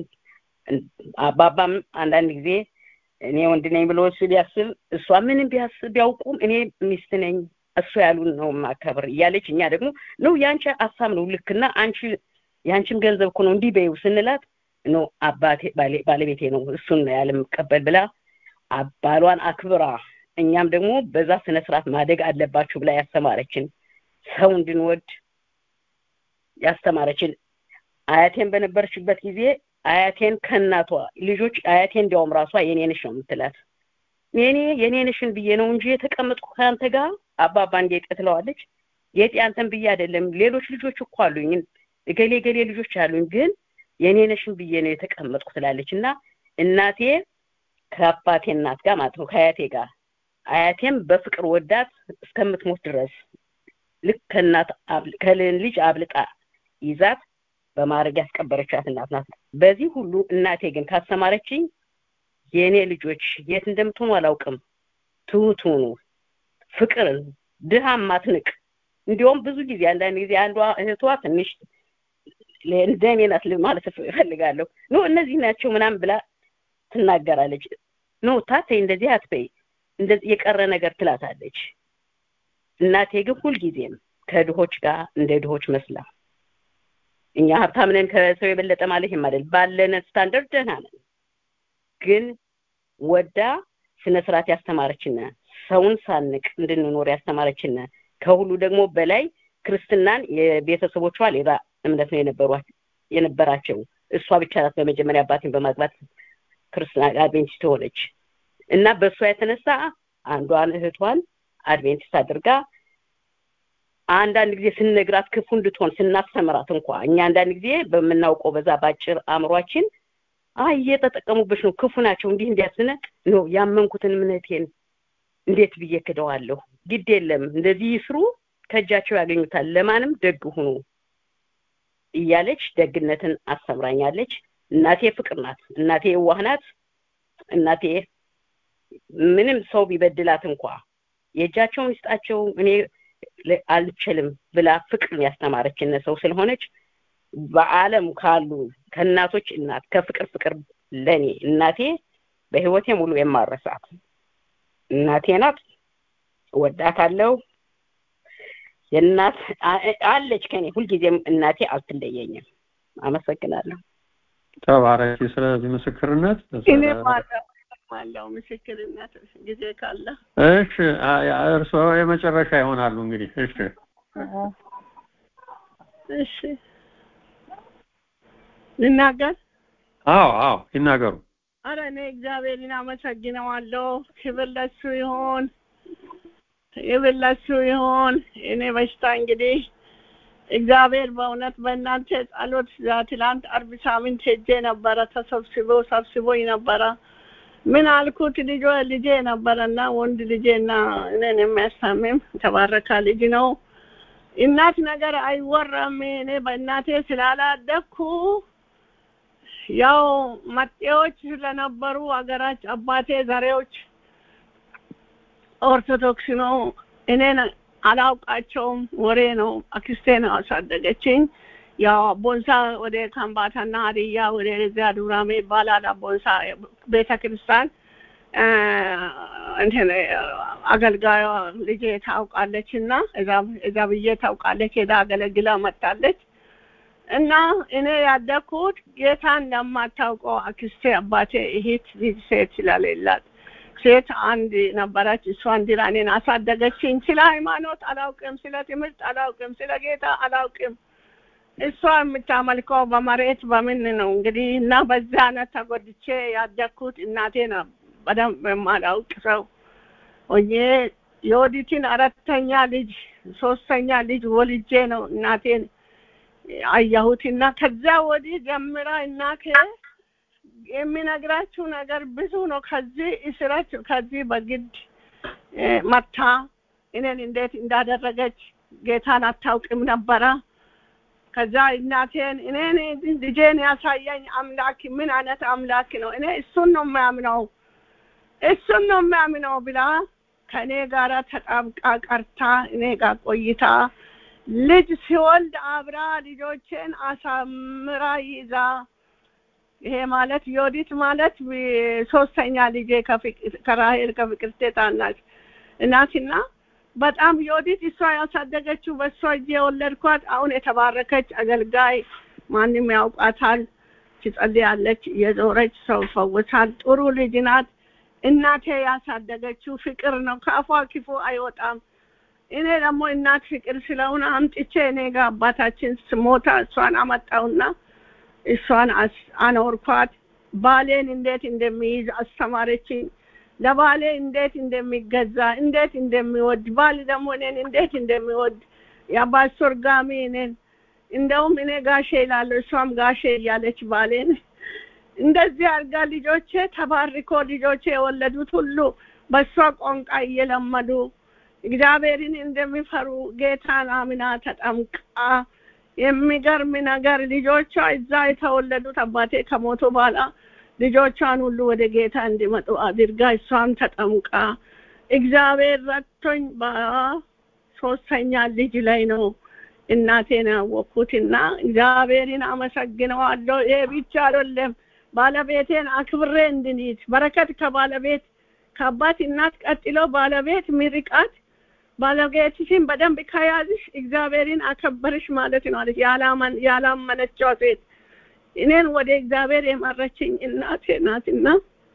አባባም አንዳንድ ጊዜ እኔ ወንድ ነኝ ብሎ እሱ ቢያስብ እሷ ምንም ቢያስብ ቢያውቁም እኔ ሚስት ነኝ እሱ ያሉን ነው ማከብር እያለች እኛ ደግሞ ነው የአንቺ ሀሳብ ነው ልክና አንቺ የአንቺም ገንዘብ እኮ ነው እንዲህ በይው ስንላት ኖ አባቴ ባለቤቴ ነው እሱን ነው ያለምቀበል ብላ ባሏን አክብራ እኛም ደግሞ በዛ ስነ ስርዓት ማደግ አለባችሁ ብላ ያስተማረችን ሰው እንድንወድ ያስተማረችን አያቴን በነበረችበት ጊዜ አያቴን ከእናቷ ልጆች አያቴ እንዲያውም ራሷ የኔንሽ ነው የምትላት የኔ የኔንሽን ብዬ ነው እንጂ የተቀመጥኩ ከአንተ ጋር አባባ እንዴት ትለዋለች የጤ አንተን ብዬ አይደለም ሌሎች ልጆች እኮ አሉኝ እገሌ ገሌ ልጆች አሉኝ ግን የኔነሽን ብዬ ነው የተቀመጥኩ ትላለች እና እናቴ ከአባቴ እናት ጋር ማለት ነው ከአያቴ ጋር አያቴም በፍቅር ወዳት እስከምትሞት ድረስ ልክ ከእናት ከልጅ አብልጣ ይዛት በማድረግ ያስቀበረቻት እናት ናት በዚህ ሁሉ እናቴ ግን ካስተማረችኝ የእኔ ልጆች የት እንደምትሆኑ አላውቅም ትሁት ሁኑ ፍቅርን ድሃ ማትንቅ እንዲሁም ብዙ ጊዜ አንዳንድ ጊዜ አንዷ እህቷ ትንሽ እንደኔ ናት ማለት እፈልጋለሁ ኖ እነዚህ ናቸው ምናምን ብላ ትናገራለች ኖ ታቴ እንደዚህ አትበይ እንደዚህ የቀረ ነገር ትላታለች እናቴ ግን ሁልጊዜም ከድሆች ጋር እንደ ድሆች መስላ እኛ ሀብታም ነን ከሰው የበለጠ ማለት ይማደል ባለን ስታንደርድ ደህና ነን ግን ወዳ ስነ ስርዓት ያስተማረችን ሰውን ሳንቅ እንድንኖር ያስተማረችን ከሁሉ ደግሞ በላይ ክርስትናን የቤተሰቦቿ ሌላ እምነት ነው የነበሯት የነበራቸው እሷ ብቻ ናት በመጀመሪያ አባቴን በማግባት ክርስትና አድቬንቲስት ሆነች እና በእሷ የተነሳ አንዷን እህቷን አድቬንቲስት አድርጋ አንዳንድ ጊዜ ስንነግራት ክፉ እንድትሆን ስናስተምራት እንኳ እኛ አንዳንድ ጊዜ በምናውቀው በዛ ባጭር አእምሯችን አይ እየተጠቀሙብሽ ነው ክፉ ናቸው እንዲህ እንዲያስነ ነው ያመንኩትን እምነቴን እንዴት ብዬ ክደዋለሁ ግድ የለም እንደዚህ ይስሩ ከእጃቸው ያገኙታል ለማንም ደግ ሁኑ እያለች ደግነትን አስተምራኛለች እናቴ ፍቅር ናት እናቴ የዋህ ናት እናቴ ምንም ሰው ቢበድላት እንኳ የእጃቸውን ይስጣቸው እኔ አልችልም ብላ ፍቅርን ያስተማረችን ሰው ስለሆነች በአለም ካሉ ከእናቶች እናት ከፍቅር ፍቅር ለኔ እናቴ በህይወቴ ሙሉ የማረሳት እናቴ ናት ወዳታለሁ የእናት አለች ከኔ ሁልጊዜም እናቴ አልትለየኝም አመሰግናለሁ ተባረኪ ስለዚህ ምስክርነት እኔም አለው ምስክርነት ጊዜ ካለ እሺ እርስዎ የመጨረሻ ይሆናሉ እንግዲህ እሺ እሺ ልናገር አዎ አዎ ይናገሩ አረ እኔ እግዚአብሔርን አመሰግነዋለሁ ክብር ለሱ ይሆን ክብር ለሱ ይሆን እኔ በሽታ እንግዲህ እግዚአብሔር በእውነት በእናንተ ጸሎት ትላንት አርብ ሳምንት ሄጄ ነበረ ተሰብስቦ ሰብስቦኝ ነበረ ምን አልኩት ልጆ ልጄ ነበረና ወንድ ልጄና እኔን የሚያስታምም ተባረካ ልጅ ነው እናት ነገር አይወራም እኔ በእናቴ ስላላደግኩ ያው መጤዎች ስለነበሩ አገራች አባቴ ዘሬዎች ኦርቶዶክስ ነው እኔን አላውቃቸውም ወሬ ነው አክስቴ ነው አሳደገችኝ ያው ቦንሳ ወደ ካምባታና ሀዲያ ወደ ዚያ ዱራሜ ይባላል ቦንሳ ቤተ ክርስቲያን እንትን አገልጋዩ ልጄ ታውቃለች እና እዛ ብዬ ታውቃለች ሄዳ አገለግላ መጣለች እና እኔ ያደግኩት ጌታን ለማታውቀው አክስቴ አባቴ እህት ልጅ ሴት ስለሌላት ሴት አንድ ነበረች እሷን ድራ እኔን አሳደገችኝ ስለ ሃይማኖት አላውቅም ስለ ትምህርት አላውቅም ስለ ጌታ አላውቅም እሷ የምታመልከው በመሬት በምን ነው እንግዲህ እና በዛ አይነት ተጎድቼ ያደግኩት እናቴ ነው በደንብ የማላውቅ ሰው ሆኜ የወዲትን አራተኛ ልጅ ሶስተኛ ልጅ ወልጄ ነው እናቴን አየሁት እና ከዛ ወዲህ ጀምራ እናቴ የሚነግራችሁ ነገር ብዙ ነው። ከዚህ እስረት ከዚህ በግድ እ፣ መታ እኔን እንዴት እንዳደረገች ጌታን አታውቅም ነበረ። ከዛ እናቴን እኔን ልጄን ያሳየኝ አምላክ ምን አይነት አምላክ ነው፣ እኔ እሱን ነው የሚያምነው እሱን ነው የሚያምነው ብላ ከእኔ ጋር ተጣብቃ ቀርታ እኔ ጋር ቆይታ ልጅ ሲወልድ አብራ ልጆቼን አሳምራ ይዛ ይሄ ማለት ዮዲት ማለት ቢ- ሶስተኛ ልጄ ከፍቅ- ከራሄል ከፍቅርቴ ታናሽ እናትና በጣም ዮዲት እሷ ያሳደገችው በእሷ እጅ የወለድኳት አሁን የተባረከች አገልጋይ ማንም ያውቃታል። ትጸልያለች፣ የዞረች ሰው ፈውሳል። ጥሩ ልጅ ናት። እናቴ ያሳደገችው ፍቅር ነው። ከአፏ ክፉ አይወጣም። እኔ ደግሞ እናት ፍቅር ስለሆነ አምጥቼ እኔ ጋር አባታችን ስሞታ እሷን አመጣውና እሷን አስ- አኖርኳት። ባሌን እንዴት እንደሚይዝ አስተማረችኝ። ለባሌ እንዴት እንደሚገዛ እንዴት እንደሚወድ ባል ደግሞ እኔን እንዴት እንደሚወድ የአባስቶርጋሚ እኔን እንደውም እኔ ጋሼ ይላለሁ እሷም ጋሼ እያለች ባሌን እንደዚህ አድርጋ ልጆቼ ተባርኮ ልጆቼ የወለዱት ሁሉ በእሷ ቋንቋ እየለመዱ እግዚአብሔርን እንደሚፈሩ ጌታን አምና ተጠምቃ የሚገርም ነገር ልጆቿ እዛ የተወለዱት አባቴ ከሞቱ በኋላ ልጆቿን ሁሉ ወደ ጌታ እንዲመጡ አድርጋ እሷም ተጠምቃ እግዚአብሔር ረድቶኝ በሶስተኛ ልጅ ላይ ነው እናቴን ያወቅኩትና እግዚአብሔርን አመሰግነዋለሁ። ይሄ ብቻ አይደለም፣ ባለቤቴን አክብሬ እንድንይዝ በረከት ከባለቤት ከአባት እናት ቀጥሎ ባለቤት ምርቃት ባለቤትሽን በደንብ ከያዝሽ እግዚአብሔርን አከበርሽ ማለት ነው አለች። ያላመን ያላመነችው ሴት እኔን ወደ እግዚአብሔር የመረችኝ እናቴ ናትና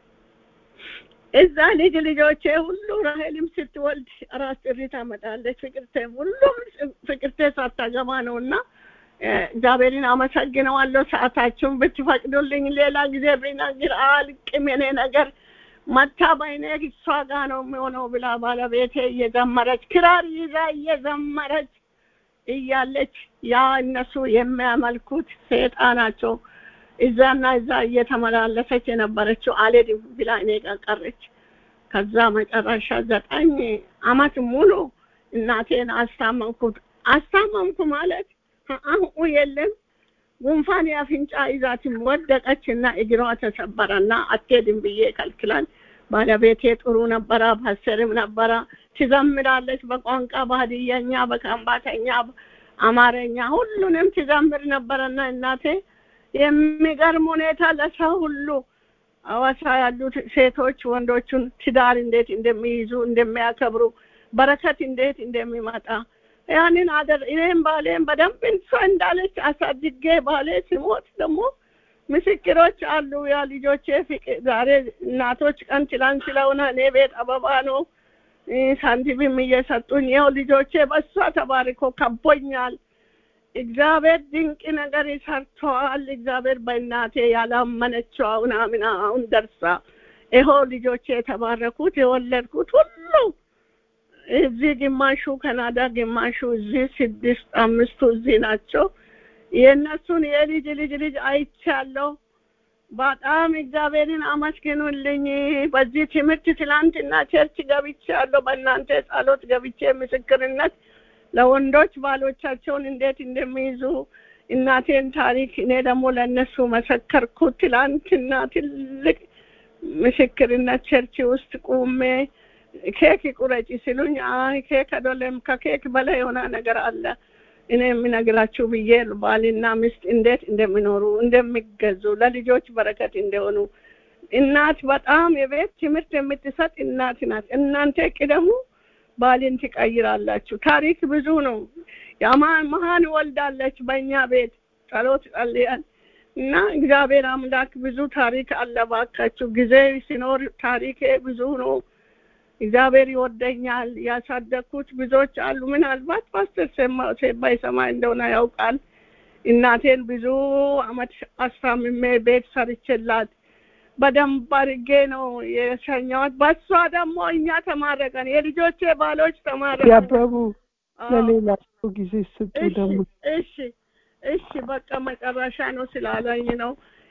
እዛ ልጅ ልጆቼ ሁሉ ራሄልም ስትወልድ አራት ጥሪ ታመጣለች። ፍቅርቴ ሁሉም ፍቅርቴ ሳታገባ ነው እና እግዚአብሔርን አመሰግነዋለሁ። ሰዓታችሁን ብትፈቅዱልኝ ሌላ ጊዜ ብናገር አልቅም የኔ ነገር መታ በይኔ እሷ ጋ ነው የሚሆነው ብላ ባለቤቴ እየዘመረች ክራር ይዛ እየዘመረች እያለች ያ እነሱ የሚያመልኩት ሰይጣናቸው እዛና እዛ እየተመላለሰች የነበረችው አልሄድም ብላ እኔ ጋር ቀረች። ከዛ መጨረሻ ዘጠኝ አመት ሙሉ እናቴን አስታመምኩት። አስታመምኩ ማለት አሁን የለም ጉንፋን የአፍንጫ ይዛትም ወደቀች እና እግሯ ተሰበረና አትሄድም ብዬ ከልክላል። ባለቤቴ ጥሩ ነበረ፣ ፓስተርም ነበረ። ትዘምራለች በቋንቋ ባህድየኛ፣ በከምባተኛ፣ አማረኛ ሁሉንም ትዘምር ነበረና እናቴ የሚገርም ሁኔታ ለሰው ሁሉ አዋሳ ያሉት ሴቶች ወንዶቹን ትዳር እንዴት እንደሚይዙ እንደሚያከብሩ በረከት እንዴት እንደሚመጣ ያንን አደር እኔም ባሌም በደንብ እሷ እንዳለች አሳድጌ ባሌ ሲሞት ደግሞ ምስክሮች አሉ። ያ ልጆቼ ፍቅር ዛሬ እናቶች ቀን ትላንት ስለሆነ እኔ ቤት አበባ ነው ሳንቲምም እየሰጡኝ ይኸው ልጆቼ በሷ ተባርኮ ከቦኛል። እግዚአብሔር ድንቅ ነገር ሰርተዋል። እግዚአብሔር በእናቴ ያላመነችው አሁን አምና አሁን ደርሳ ይኸው ልጆቼ የተባረኩት የወለድኩት ሁሉ እዚህ ግማሹ ካናዳ፣ ግማሹ እዚህ ስድስት አምስቱ እዚህ ናቸው። የእነሱን የልጅ ልጅ ልጅ አይቻለሁ። በጣም እግዚአብሔርን አመስግኑልኝ። በዚህ ትምህርት ትላንትና ቸርች ገብቻለሁ። በእናንተ ጸሎት ገብቼ ምስክርነት ለወንዶች ባሎቻቸውን እንዴት እንደሚይዙ እናቴን ታሪክ እኔ ደግሞ ለእነሱ መሰከርኩ። ትላንትና ትልቅ ምስክርነት ቸርች ውስጥ ቁሜ ኬክ ቁረጪ ሲሉኝ አይ ኬክ አይደለም ከኬክ በላይ የሆነ ነገር አለ እኔ የምነግራችሁ ብዬ ባልና ሚስት እንዴት እንደሚኖሩ እንደሚገዙ ለልጆች በረከት እንደሆኑ እናት በጣም የቤት ትምህርት የምትሰጥ እናት ናት። እናንተ ቅደሙ፣ ባልን ትቀይራላችሁ። ታሪክ ብዙ ነው። የማን መሀን ወልዳለች በእኛ ቤት ጸሎት ጸልያል እና እግዚአብሔር አምላክ ብዙ ታሪክ አለ። እባካችሁ ጊዜ ሲኖር ታሪኬ ብዙ ነው። እግዚአብሔር ይወደኛል። ያሳደግኩት ብዙዎች አሉ። ምናልባት ፓስተር ባይሰማ እንደሆነ ያውቃል። እናቴን ብዙ አመት አስታምሜ ቤት ሰርቼላት በደንብ አድርጌ ነው የሸኘኋት። በሷ ደግሞ እኛ ተማረቀን፣ የልጆቼ ባሎች ተማረቀን። ያበቡ ለሌላ ሰው ጊዜ ስጡ ደግሞ እሺ እሺ በቃ መጨረሻ ነው ስላለኝ ነው።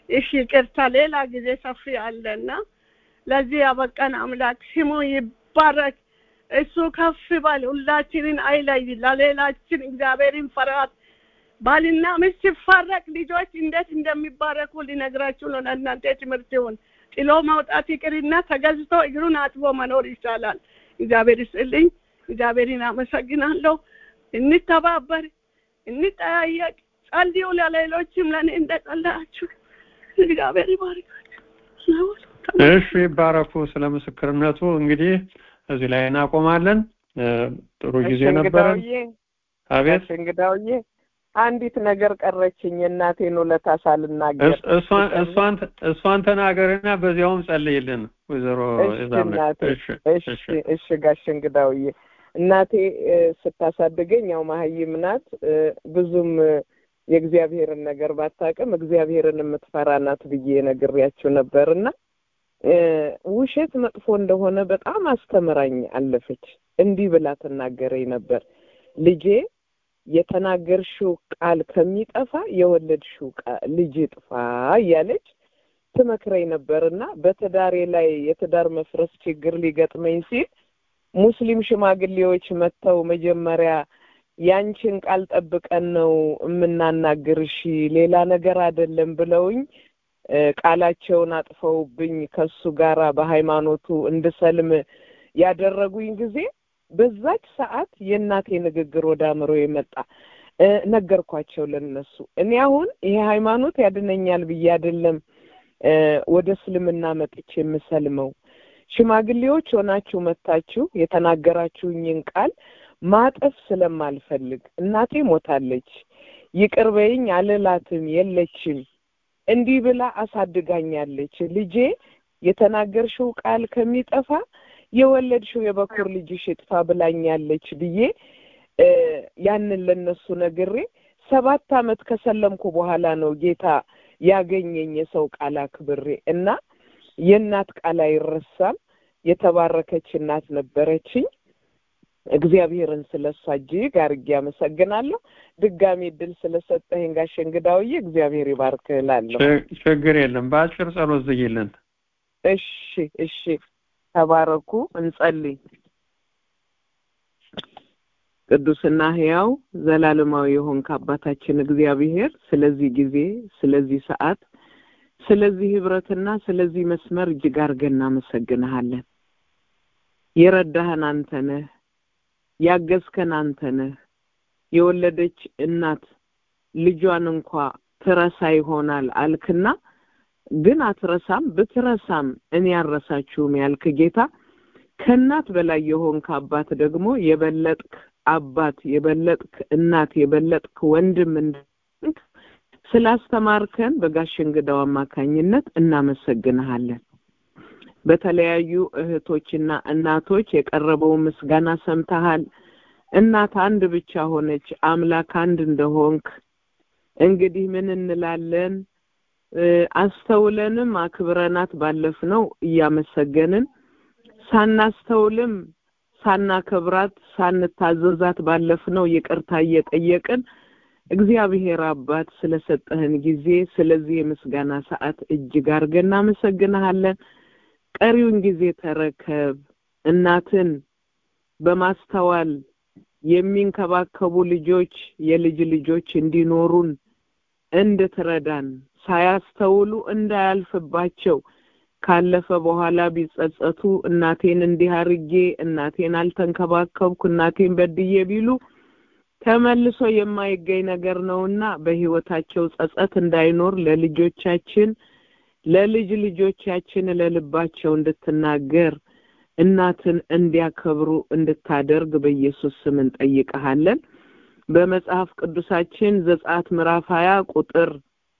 እሺ ቅርታ ሌላ ጊዜ ሰፊ አለና ለዚህ ያበቃን አምላክ ስሙ ይባረክ እሱ ከፍ ባል ሁላችንን አይለይ ለሌላችን እግዚአብሔርን ፈራት ባልና ሚስት ሲፋረቅ ልጆች እንዴት እንደሚባረኩ ሊነግራችሁ ነው ለእናንተ ትምህርት ይሁን ጥሎ ማውጣት ይቅርና ተገዝቶ እግሩን አጥቦ መኖር ይቻላል እግዚአብሔር ይስጥልኝ እግዚአብሔርን አመሰግናለሁ እንተባበር እንጠያየቅ ጸልዩ ለሌሎችም ለእኔ እንደጸለያችሁ እግዚአብሔር ይባርካችሁ እሺ ይባረኩ ስለ ምስክርነቱ እንግዲህ እዚህ ላይ እናቆማለን ጥሩ ጊዜ ነበረን አቤት እንግዳውዬ አንዲት ነገር ቀረችኝ የእናቴን ውለታ ሳልናገር እሷን ተናገርና በዚያውም ጸልይልን ወይዘሮ እሺ እሺ ጋሽ እንግዳውዬ እናቴ ስታሳድገኝ ያው መሀይም ናት ብዙም የእግዚአብሔርን ነገር ባታቅም እግዚአብሔርን የምትፈራ ናት ብዬ ነግሬያችሁ ነበርና ውሸት መጥፎ እንደሆነ በጣም አስተምራኝ አለፈች እንዲህ ብላ ትናገረኝ ነበር ልጄ የተናገርሽው ቃል ከሚጠፋ የወለድሽው ልጅ ጥፋ እያለች ትመክረኝ ነበርና በትዳሬ ላይ የትዳር መፍረስ ችግር ሊገጥመኝ ሲል ሙስሊም ሽማግሌዎች መጥተው መጀመሪያ ያንቺን ቃል ጠብቀን ነው የምናናግርሽ ሌላ ነገር አይደለም ብለውኝ ቃላቸውን አጥፈውብኝ ከሱ ጋራ በሃይማኖቱ እንድሰልም ያደረጉኝ ጊዜ በዛች ሰዓት የእናቴ ንግግር ወደ አእምሮ የመጣ ነገርኳቸው ለነሱ እኔ አሁን ይሄ ሃይማኖት ያድነኛል ብዬ አይደለም ወደ እስልምና መጥቼ የምሰልመው ሽማግሌዎች ሆናችሁ መታችሁ የተናገራችሁኝን ቃል ማጠፍ ስለማልፈልግ እናቴ ሞታለች ይቅር በይኝ አልላትም የለችም እንዲህ ብላ አሳድጋኛለች ልጄ የተናገርሽው ቃል ከሚጠፋ የወለድሽው የበኩር ልጅሽ ይጥፋ ብላኛለች ብዬ ያንን ለነሱ ነግሬ ሰባት አመት ከሰለምኩ በኋላ ነው ጌታ ያገኘኝ የሰው ቃል አክብሬ እና የእናት ቃል አይረሳም የተባረከች እናት ነበረችኝ እግዚአብሔርን ስለ እሷ እጅግ አርጌ አመሰግናለሁ ድጋሚ እድል ስለሰጠኸኝ ጋሽ እንግዳውዬ እግዚአብሔር ይባርክ እላለሁ ችግር የለም በአጭር ጸሎት ዝጊልን እሺ እሺ ተባረኩ እንጸልይ ቅዱስና ህያው ዘላለማዊ የሆንክ አባታችን እግዚአብሔር ስለዚህ ጊዜ ስለዚህ ሰዓት ስለዚህ ህብረትና ስለዚህ መስመር እጅግ አርገን እናመሰግንሃለን የረዳህን አንተ ነህ ያገዝከን አንተ ነህ የወለደች እናት ልጇን እንኳ ትረሳ ይሆናል አልክና ግን አትረሳም ብትረሳም እኔ ያረሳችሁም ያልክ ጌታ ከእናት በላይ የሆንክ አባት ደግሞ የበለጥክ አባት የበለጥክ እናት የበለጥክ ወንድም እንድንክ ስላስተማርከን በጋሽ እንግዳው አማካኝነት እናመሰግንሃለን በተለያዩ እህቶችና እናቶች የቀረበው ምስጋና ሰምተሃል እናት አንድ ብቻ ሆነች አምላክ አንድ እንደሆንክ እንግዲህ ምን እንላለን አስተውለንም አክብረናት ባለፍነው እያመሰገንን ሳናስተውልም ሳናከብራት ሳንታዘዛት ባለፍነው ይቅርታ እየጠየቅን እግዚአብሔር አባት ስለሰጠህን ጊዜ ስለዚህ የምስጋና ሰዓት እጅግ አድርገን እናመሰግንሃለን ቀሪውን ጊዜ ተረከብ እናትን በማስተዋል የሚንከባከቡ ልጆች የልጅ ልጆች እንዲኖሩን እንድትረዳን ሳያስተውሉ እንዳያልፍባቸው ካለፈ በኋላ ቢጸጸቱ እናቴን እንዲህ አርጌ እናቴን አልተንከባከብኩ እናቴን በድዬ ቢሉ ተመልሶ የማይገኝ ነገር ነውና በህይወታቸው ጸጸት እንዳይኖር ለልጆቻችን ለልጅ ልጆቻችን ለልባቸው እንድትናገር እናትን እንዲያከብሩ እንድታደርግ በኢየሱስ ስም እንጠይቀሃለን በመጽሐፍ ቅዱሳችን ዘጸአት ምዕራፍ ሀያ ቁጥር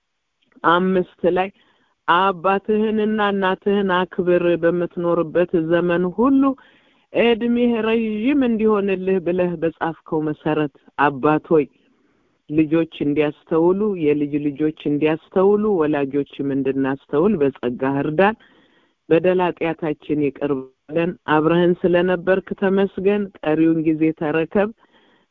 አምስት ላይ አባትህንና እናትህን አክብር በምትኖርበት ዘመን ሁሉ እድሜህ ረዥም እንዲሆንልህ ብለህ በጻፍከው መሰረት አባት ሆይ ልጆች እንዲያስተውሉ የልጅ ልጆች እንዲያስተውሉ ወላጆችም እንድናስተውል በጸጋ እርዳን በደል ኃጢአታችን ይቅር በለን አብረህን ስለነበርክ ተመስገን ቀሪውን ጊዜ ተረከብ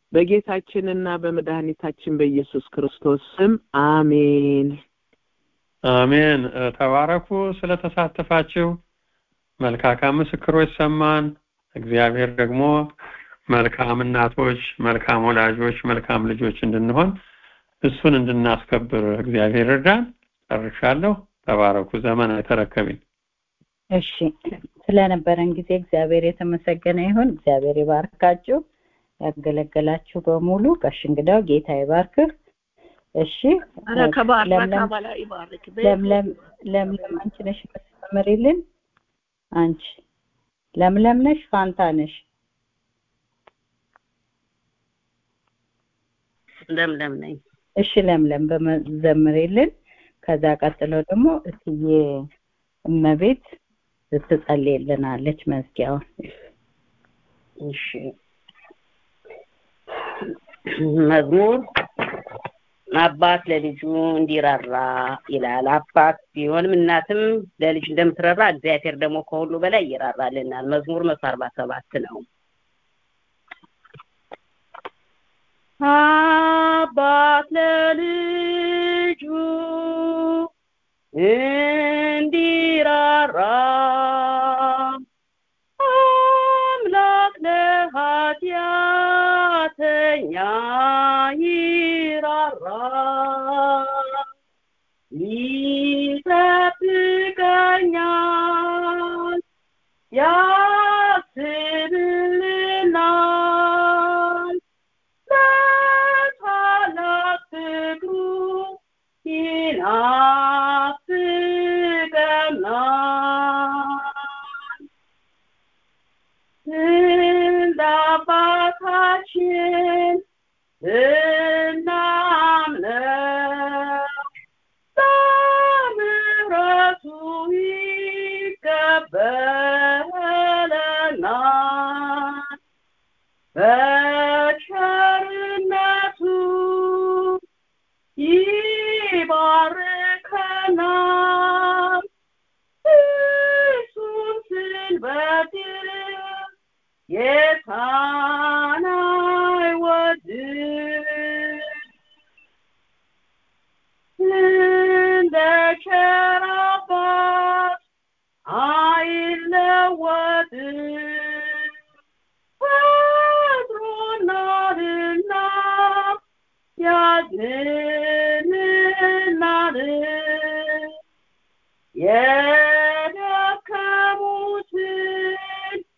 በጌታችንና በመድኃኒታችን በኢየሱስ ክርስቶስ ስም አሜን አሜን። ተባረኩ ስለተሳተፋችሁ። መልካካም ምስክሮች ሰማን። እግዚአብሔር ደግሞ መልካም እናቶች፣ መልካም ወላጆች፣ መልካም ልጆች እንድንሆን እሱን እንድናስከብር እግዚአብሔር እርዳን። ጨርሻለሁ። ተባረኩ። ዘመን አይተረከብኝ። እሺ ስለነበረን ጊዜ እግዚአብሔር የተመሰገነ ይሁን። እግዚአብሔር ይባርካችሁ። ያገለገላችሁ በሙሉ ጋሽ እንግዳው ጌታ ይባርክህ። እሺ ኧረ ከባረከ ለምለም በላይ ይባርክ። ለምለም ለምለም አንቺ ነሽ የምትመሪልን? አንቺ ለምለም ነሽ ፋንታ ነሽ? ለምለም ነኝ። እሺ ለምለም በመዘምሪልን። ከዛ ቀጥሎ ደግሞ እትዬ እመቤት ትጸልይልናለች መዝጊያውን። እሺ መዝሙር አባት ለልጁ እንዲራራ ይላል። አባት ቢሆንም እናትም ለልጅ እንደምትራራ እግዚአብሔር ደግሞ ከሁሉ በላይ ይራራልናል። መዝሙር መቶ አርባ ሰባት ነው። አባት ለልጁ እንዲራራ አምላክ ለኃጢአተኛ ይራራ ይጠብቀኛል ያስብልናል በታላቅ ፍቅሩ ይናፍቀናል እንደ አባታችን እናምነው በምሕረቱ ይቀበለናል በቸርነቱ ይባርከናል እርሱን ስንበድል ጌታን አይወድም እንደ ቸር አባት አይለወጥም ፈጥሮናልና ያድነናል የደከሙትን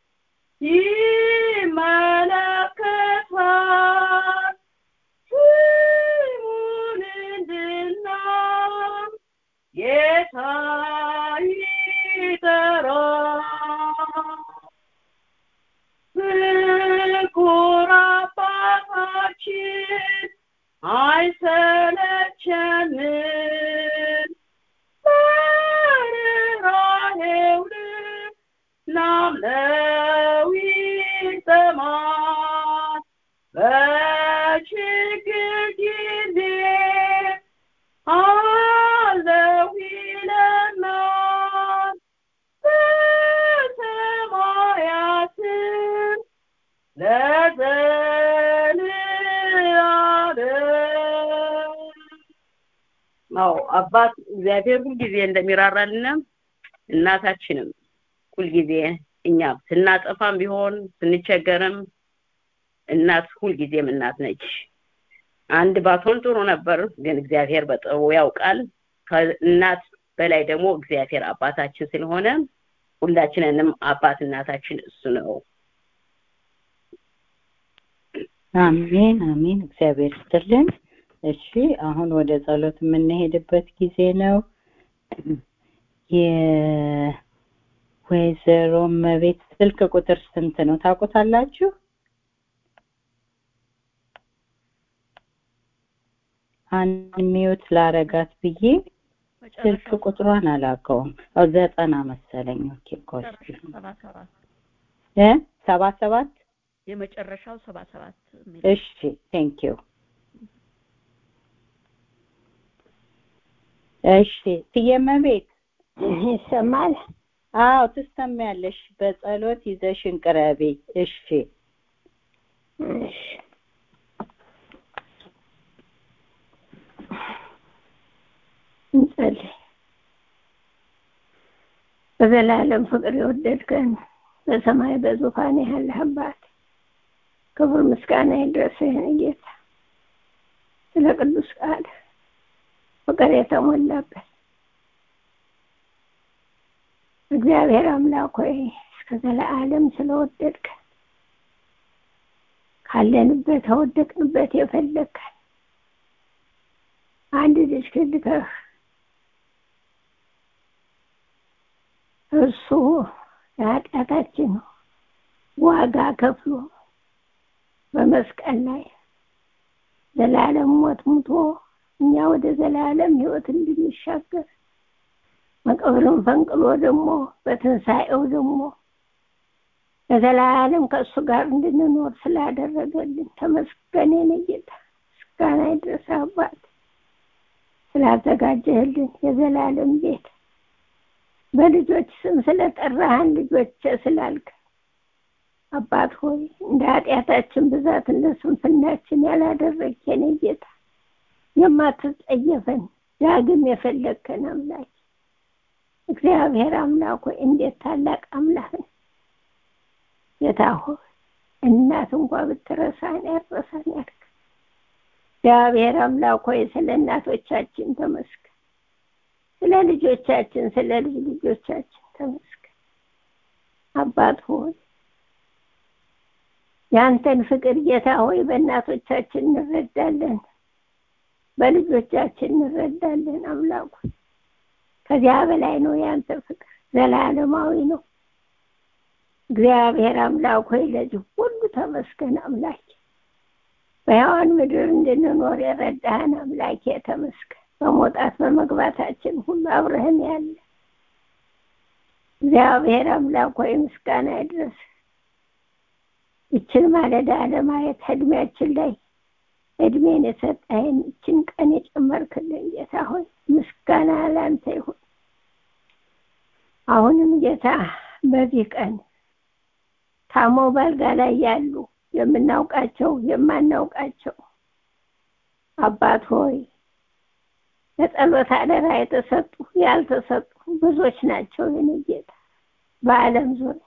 ይመለከታል ስሙን እንድናም ጌታ ይጠራል ፍቁር አባታችን አይሰለቸንም በርኅራኄው ልብ ናምነው ይሰማል በችግር ጊዜ አለው ይለናል በሰማያትም ለዘለዓለም አዎ አባት እግዚአብሔር ሁልጊዜ እንደሚራራልን እናታችንም ሁልጊዜ እኛ ስናጠፋም ቢሆን ስንቸገርም እናት ሁልጊዜም እናት ነች። አንድ ባትሆን ጥሩ ነበር፣ ግን እግዚአብሔር በጥበቡ ያውቃል። ከእናት በላይ ደግሞ እግዚአብሔር አባታችን ስለሆነ ሁላችንንም አባት እናታችን እሱ ነው። አሜን አሜን። እግዚአብሔር ይስጥልን። እሺ አሁን ወደ ጸሎት የምንሄድበት ጊዜ ነው። የወይዘሮ መቤት ስልክ ቁጥር ስንት ነው ታውቁታላችሁ? አንድ ሚዩት ላረጋት ብዬ ስልክ ቁጥሯን አላውቀውም። አዎ ዘጠና መሰለኝ። ኦኬ ቆይ ሰባ ሰባት እ ሰባ ሰባት የመጨረሻው ሰባ ሰባት የሚል እሺ ቴንክ ዩ እሺ ትየመቤት ይሰማል? አዎ ትሰሚያለሽ። በጸሎት ይዘሽን ቅረቢ። እሺ እሺ እንጸልይ። በዘላለም ፍቅር የወደድከን በሰማይ በዙፋን ያለህ አባት ክብር ምስጋና ይድረስህ ጌታ ስለ ቅዱስ ቃል ፍቅር የተሞላበት እግዚአብሔር አምላክ ሆይ እስከ ዘለዓለም ስለወደድከን ካለንበት ከወደቅንበት የፈለግከን አንድ ልጅ ክልከህ እርሱ የኃጢአታችን ዋጋ ከፍሎ በመስቀል ላይ ዘላለም ሞት ሙቶ እኛ ወደ ዘላለም ሕይወት እንድንሻገር መቃብርን ፈንቅሎ ደግሞ በትንሣኤው ደግሞ ለዘላለም ከእሱ ጋር እንድንኖር ስላደረገልን ተመስገን የኔ ጌታ ምስጋና ይድረስ አባት ስላዘጋጀህልን የዘላለም ቤት በልጆች ስም ስለጠራህን ልጆች ስላልክ አባት ሆይ እንደ ኃጢአታችን ብዛት እንደ ስንፍናችን ያላደረግ የኔ ጌታ የማትጸየፈን ዳግም የፈለግከን አምላክ እግዚአብሔር አምላክ ሆይ እንዴት ታላቅ አምላክ ነው ጌታ ሆይ እናት እንኳ ብትረሳን ያረሳን ያልክ እግዚአብሔር አምላክ ሆይ ስለ እናቶቻችን ተመስገን ስለ ልጆቻችን ስለ ልጅ ልጆቻችን ተመስገን አባት ሆይ ያንተን ፍቅር ጌታ ሆይ በእናቶቻችን እንረዳለን በልጆቻችን እንረዳለን አምላኩ ከዚያ በላይ ነው ያንተ ፍቅር ዘላለማዊ ነው እግዚአብሔር አምላክ ሆይ ለዚህ ሁሉ ተመስገን አምላክ በሕያዋን ምድር እንድንኖር የረዳህን አምላኬ ተመስገን በመውጣት በመግባታችን ሁሉ አብረህን ያለ እግዚአብሔር አምላክ ሆይ ምስጋና ይድረስ ይችን ማለዳ ለማየት እድሜያችን ላይ እድሜን የሰጠህን ይችን ቀን የጨመርክልን ጌታ ሆይ ምስጋና ላንተ ይሁን አሁንም ጌታ በዚህ ቀን ታመው ባልጋ ላይ ያሉ የምናውቃቸው የማናውቃቸው አባት ሆይ ለጸሎት አደራ የተሰጡ ያልተሰጡ ብዙዎች ናቸው የኔ ጌታ በአለም ዙሪያ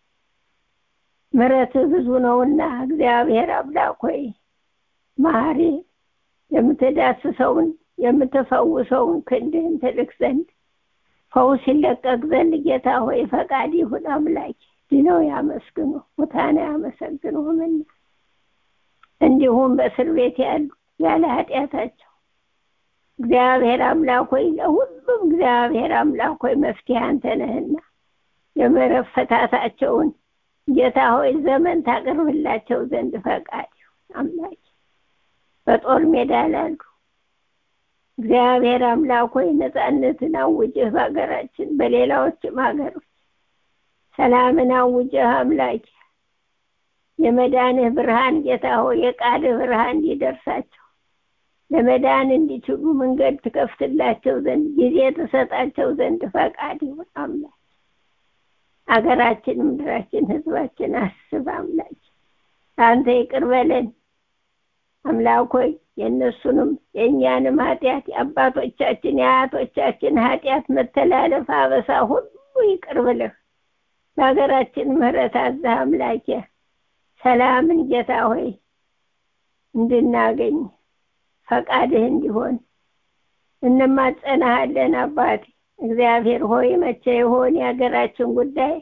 ምረት ብዙ ነውና እግዚአብሔር አምላክ ሆይ ማሪ የምትዳስሰውን የምትፈውሰውን ክንድህን ትልክ ዘንድ ፈውስ ይለቀቅ ዘንድ ጌታ ሆይ ፈቃድ ይሁን አምላክ ድነው ያመስግኑ ሙታን ያመሰግኑህምና እንዲሁም በእስር ቤት ያሉ ያለ ኃጢአታቸው እግዚአብሔር አምላክ ሆይ ለሁሉም እግዚአብሔር አምላክ ሆይ መፍትሄ አንተ ነህና የምሕረት ፈታታቸውን ጌታ ሆይ ዘመን ታቀርብላቸው ዘንድ ፈቃድ ይሁን አምላክ በጦር ሜዳ ላሉ እግዚአብሔር አምላክ ሆይ ነፃነትን አውጅህ በሀገራችን በሌላዎችም ሀገሮች ሰላምን አውጅህ አምላክ የመዳንህ ብርሃን ጌታ ሆይ የቃልህ ብርሃን እንዲደርሳቸው ለመዳን እንዲችሉ መንገድ ትከፍትላቸው ዘንድ ጊዜ ትሰጣቸው ዘንድ ፈቃድ ይሁን አምላክ አገራችን ምድራችን ህዝባችን አስብ አምላክ አንተ ይቅር በለን አምላክ ሆይ የእነሱንም የእኛንም ኃጢአት የአባቶቻችን የአያቶቻችን ኃጢአት መተላለፍ አበሳ ሁሉ ይቅር ብለህ ለሀገራችን ምህረት አዛህ አምላኬ ሰላምን ጌታ ሆይ እንድናገኝ ፈቃድህ እንዲሆን እንማጸናሃለን አባቴ እግዚአብሔር ሆይ መቼ ይሆን የሀገራችን ጉዳይ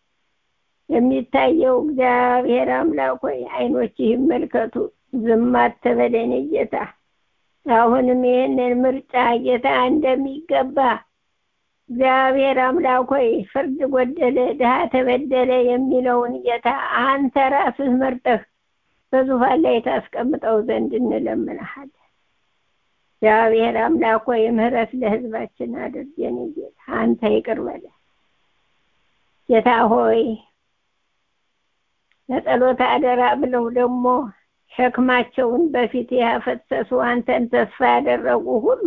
የሚታየው እግዚአብሔር አምላክ ሆይ አይኖች ይመልከቱ ዝም አትበለን ጌታ አሁንም ይህንን ምርጫ ጌታ እንደሚገባ እግዚአብሔር አምላክ ሆይ ፍርድ ጎደለ ድሃ ተበደለ የሚለውን ጌታ አንተ ራስህ መርጠህ በዙፋን ላይ ታስቀምጠው ዘንድ እንለምንሃለን እግዚአብሔር አምላክ ሆይ ምህረት ለህዝባችን አድርግ የኔ ጌታ አንተ ይቅር በለ ጌታ ሆይ ለጸሎት አደራ ብለው ደግሞ ሸክማቸውን በፊት ያፈሰሱ አንተን ተስፋ ያደረጉ ሁሉ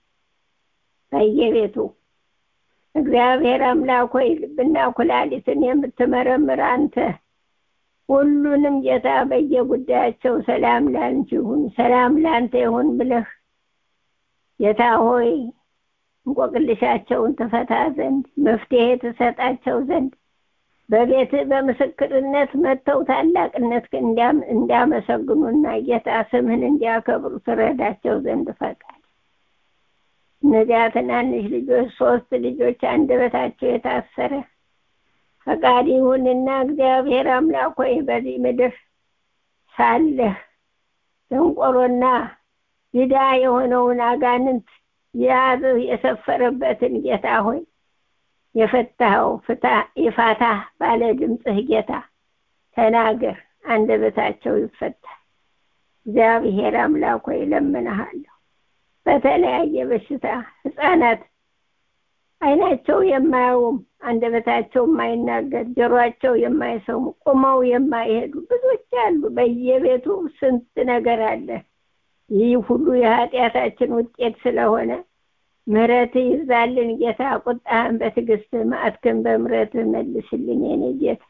በየቤቱ እግዚአብሔር አምላክ ሆይ ልብና ኩላሊትን የምትመረምር አንተ ሁሉንም ጌታ በየጉዳያቸው ሰላም ላንቺ ይሁን ሰላም ላንተ ይሁን ብለህ ጌታ ሆይ እንቆቅልሻቸውን ትፈታ ዘንድ መፍትሄ ትሰጣቸው ዘንድ በቤት በምስክርነት መጥተው ታላቅነት እንዲያመሰግኑና ጌታ ስምህን እንዲያከብሩ ትረዳቸው ዘንድ ፈቃድ እነዚያ ትናንሽ ልጆች ሶስት ልጆች አንደበታቸው የታሰረ ፈቃድ ይሁንና እግዚአብሔር አምላክ ሆይ በዚህ ምድር ሳለህ ደንቆሮና ድዳ የሆነውን አጋንንት የያዘው የሰፈረበትን ጌታ ሆይ የፈታኸው ፍታ ይፋታ ባለ ድምፅህ ጌታ ተናገር፣ አንደበታቸው ይፈታል። እግዚአብሔር አምላክ ሆይ እለምንሃለሁ። በተለያየ በሽታ ህፃናት አይናቸው የማያውም አንደበታቸው የማይናገር ጆሮአቸው የማይሰሙ ቁመው የማይሄዱ ብዙዎች አሉ። በየቤቱ ስንት ነገር አለ። ይህ ሁሉ የኃጢአታችን ውጤት ስለሆነ ምሕረት ይዛልን ጌታ። ቁጣህን በትዕግስት መዓትህን በምሕረት መልስልን የኔ ጌታ።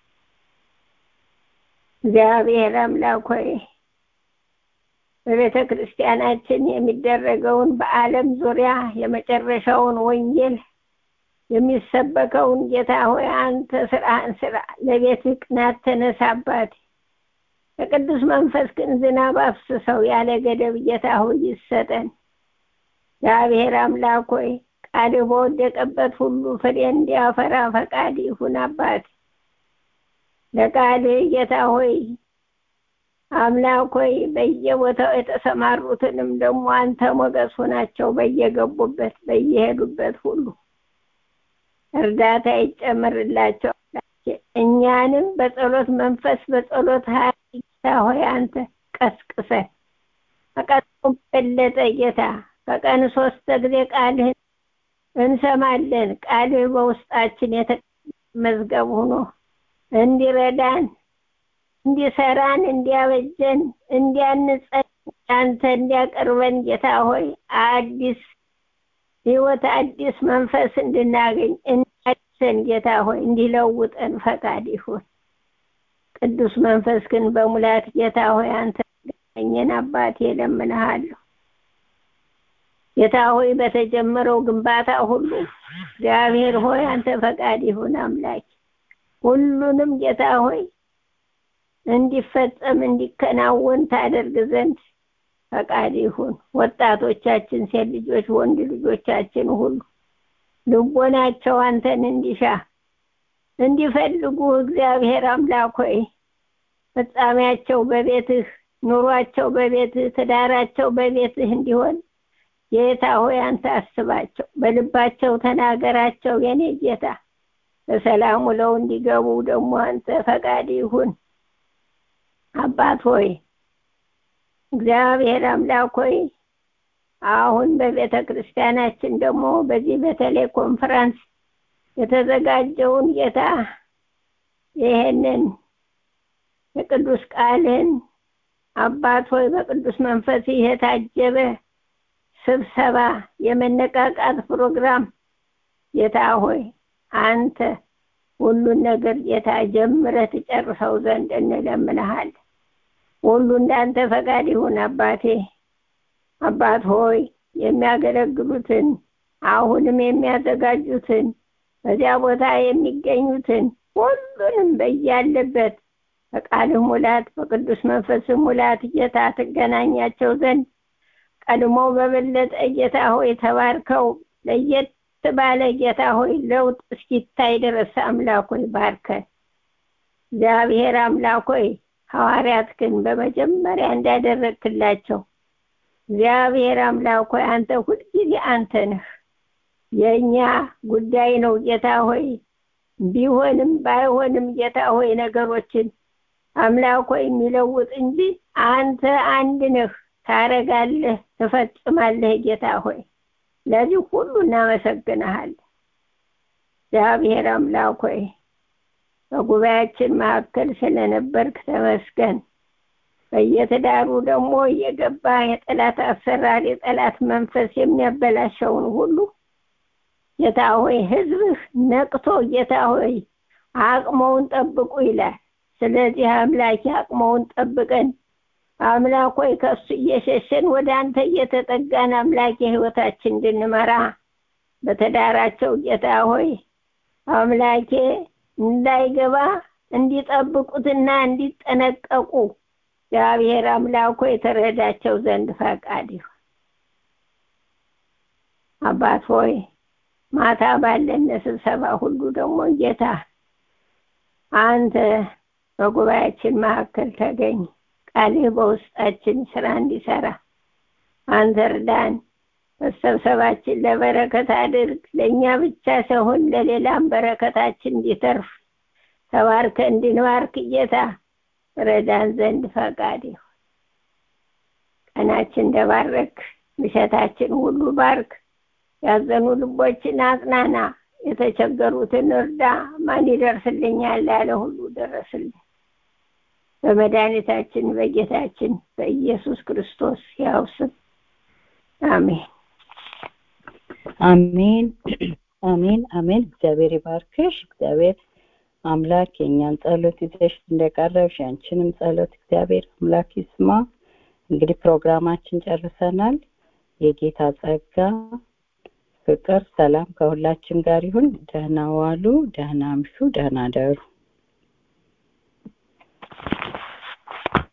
እግዚአብሔር አምላክ ሆይ በቤተ ክርስቲያናችን የሚደረገውን በዓለም ዙሪያ የመጨረሻውን ወንጌል የሚሰበከውን ጌታ ሆይ አንተ ስራህን ስራ። ለቤት ቅናት ተነሳባት። በቅዱስ መንፈስ ግን ዝናብ አፍስሰው ያለ ገደብ ጌታ ሆይ ይሰጠን። እግዚአብሔር አምላክ ሆይ ቃልህ በወደቀበት ሁሉ ፍሬ እንዲያፈራ ፈቃድ ይሁን አባት። ለቃልህ ጌታ ሆይ አምላክ ሆይ በየቦታው የተሰማሩትንም ደግሞ አንተ ሞገስ ሆናቸው በየገቡበት በየሄዱበት ሁሉ እርዳታ ይጨምርላቸው። እኛንም በጸሎት መንፈስ በጸሎት ኃይል ጌታ ሆይ አንተ ቀስቅሰን ከቀኑ በለጠ ጌታ ከቀን ሶስት ጊዜ ቃልህን እንሰማለን። ቃልህ በውስጣችን መዝገብ ሆኖ እንዲረዳን፣ እንዲሰራን፣ እንዲያበጀን፣ እንዲያንጸን፣ አንተ እንዲያቀርበን ጌታ ሆይ አዲስ ህይወት አዲስ መንፈስ እንድናገኝ እንዲያድሰን ጌታ ሆይ እንዲለውጠን ፈቃድ ይሁን። ቅዱስ መንፈስ ግን በሙላት ጌታ ሆይ አንተ ገኘን አባቴ እለምንሃለሁ። ጌታ ሆይ በተጀመረው ግንባታ ሁሉ እግዚአብሔር ሆይ አንተ ፈቃድ ይሁን አምላክ ሁሉንም ጌታ ሆይ እንዲፈጸም እንዲከናወን ታደርግ ዘንድ ፈቃድ ይሁን። ወጣቶቻችን፣ ሴት ልጆች፣ ወንድ ልጆቻችን ሁሉ ልቦናቸው አንተን እንዲሻ እንዲፈልጉ እግዚአብሔር አምላክ ሆይ ፍጻሜያቸው በቤትህ ኑሯቸው በቤትህ ትዳራቸው በቤትህ እንዲሆን ጌታ ሆይ አንተ አስባቸው፣ በልባቸው ተናገራቸው። የኔ ጌታ በሰላም ውለው እንዲገቡ ደግሞ አንተ ፈቃድ ይሁን። አባት ሆይ እግዚአብሔር አምላክ ሆይ አሁን በቤተ ክርስቲያናችን ደግሞ በዚህ በተለይ ኮንፈረንስ የተዘጋጀውን ጌታ ይሄንን የቅዱስ ቃልን አባት ሆይ በቅዱስ መንፈስ የታጀበ ስብሰባ የመነቃቃት ፕሮግራም ጌታ ሆይ አንተ ሁሉን ነገር ጌታ ጀምረህ ትጨርሰው ዘንድ እንለምንሃል። ሁሉ እንዳንተ ፈቃድ ይሁን አባቴ። አባት ሆይ የሚያገለግሉትን አሁንም የሚያዘጋጁትን በዚያ ቦታ የሚገኙትን ሁሉንም በያለበት በቃልህ ሙላት በቅዱስ መንፈስህ ሙላት ጌታ ትገናኛቸው ዘንድ ቀድሞ በበለጠ ጌታ ሆይ ተባርከው ለየት ባለ ጌታ ሆይ ለውጥ እስኪታይ ድረስ አምላክ ሆይ ባርከን። እግዚአብሔር አምላክ ሆይ ሐዋርያት ግን በመጀመሪያ እንዳደረግክላቸው እግዚአብሔር አምላክ ሆይ አንተ ሁልጊዜ አንተ ነህ። የእኛ ጉዳይ ነው ጌታ ሆይ ቢሆንም ባይሆንም ጌታ ሆይ ነገሮችን አምላክ ሆይ የሚለውጥ እንጂ አንተ አንድ ነህ። ታረጋለህ፣ ትፈጽማለህ ጌታ ሆይ ለዚህ ሁሉ እናመሰግንሃለን። እግዚአብሔር አምላክ ሆይ በጉባኤያችን መካከል ስለነበርክ ተመስገን። በየትዳሩ ደግሞ እየገባ የጠላት አሰራር የጠላት መንፈስ የሚያበላሸውን ሁሉ ጌታ ሆይ ሕዝብህ ነቅቶ ጌታ ሆይ አቅመውን ጠብቁ ይላል። ስለዚህ አምላክ አቅመውን ጠብቀን አምላክ ሆይ ከእሱ እየሸሸን ወደ አንተ እየተጠጋን አምላክ የህይወታችን እንድንመራ በትዳራቸው ጌታ ሆይ አምላኬ እንዳይገባ እንዲጠብቁትና እንዲጠነቀቁ እግዚአብሔር አምላኮ የተረዳቸው ዘንድ ፈቃድ ይሁን። አባት ሆይ ማታ ባለን ስብሰባ ሁሉ ደግሞ ጌታ አንተ በጉባኤያችን መካከል ተገኝ፣ ቃልህ በውስጣችን ስራ እንዲሰራ አንተ እርዳን። መሰብሰባችን ለበረከት አድርግ። ለእኛ ብቻ ሳይሆን ለሌላም በረከታችን እንዲተርፍ ተባርከ እንድንባርክ ጌታ ረዳን ዘንድ ፈቃድ ይሁን። ቀናችን እንደባረክ ምሸታችን ሁሉ ባርክ። ያዘኑ ልቦችን አጽናና። የተቸገሩትን እርዳ። ማን ይደርስልኛል ያለ ሁሉ ደረስልን። በመድኃኒታችን በጌታችን በኢየሱስ ክርስቶስ ያው ስም አሜን። አሜን አሜን አሜን። እግዚአብሔር ይባርክሽ። እግዚአብሔር አምላክ የእኛን ጸሎት ይዘሽ እንደቀረብሽ ያንቺንም ጸሎት እግዚአብሔር አምላክ ይስማ። እንግዲህ ፕሮግራማችን ጨርሰናል። የጌታ ጸጋ፣ ፍቅር፣ ሰላም ከሁላችን ጋር ይሁን። ደህና ዋሉ፣ ደህና አምሹ፣ ደህና ደሩ።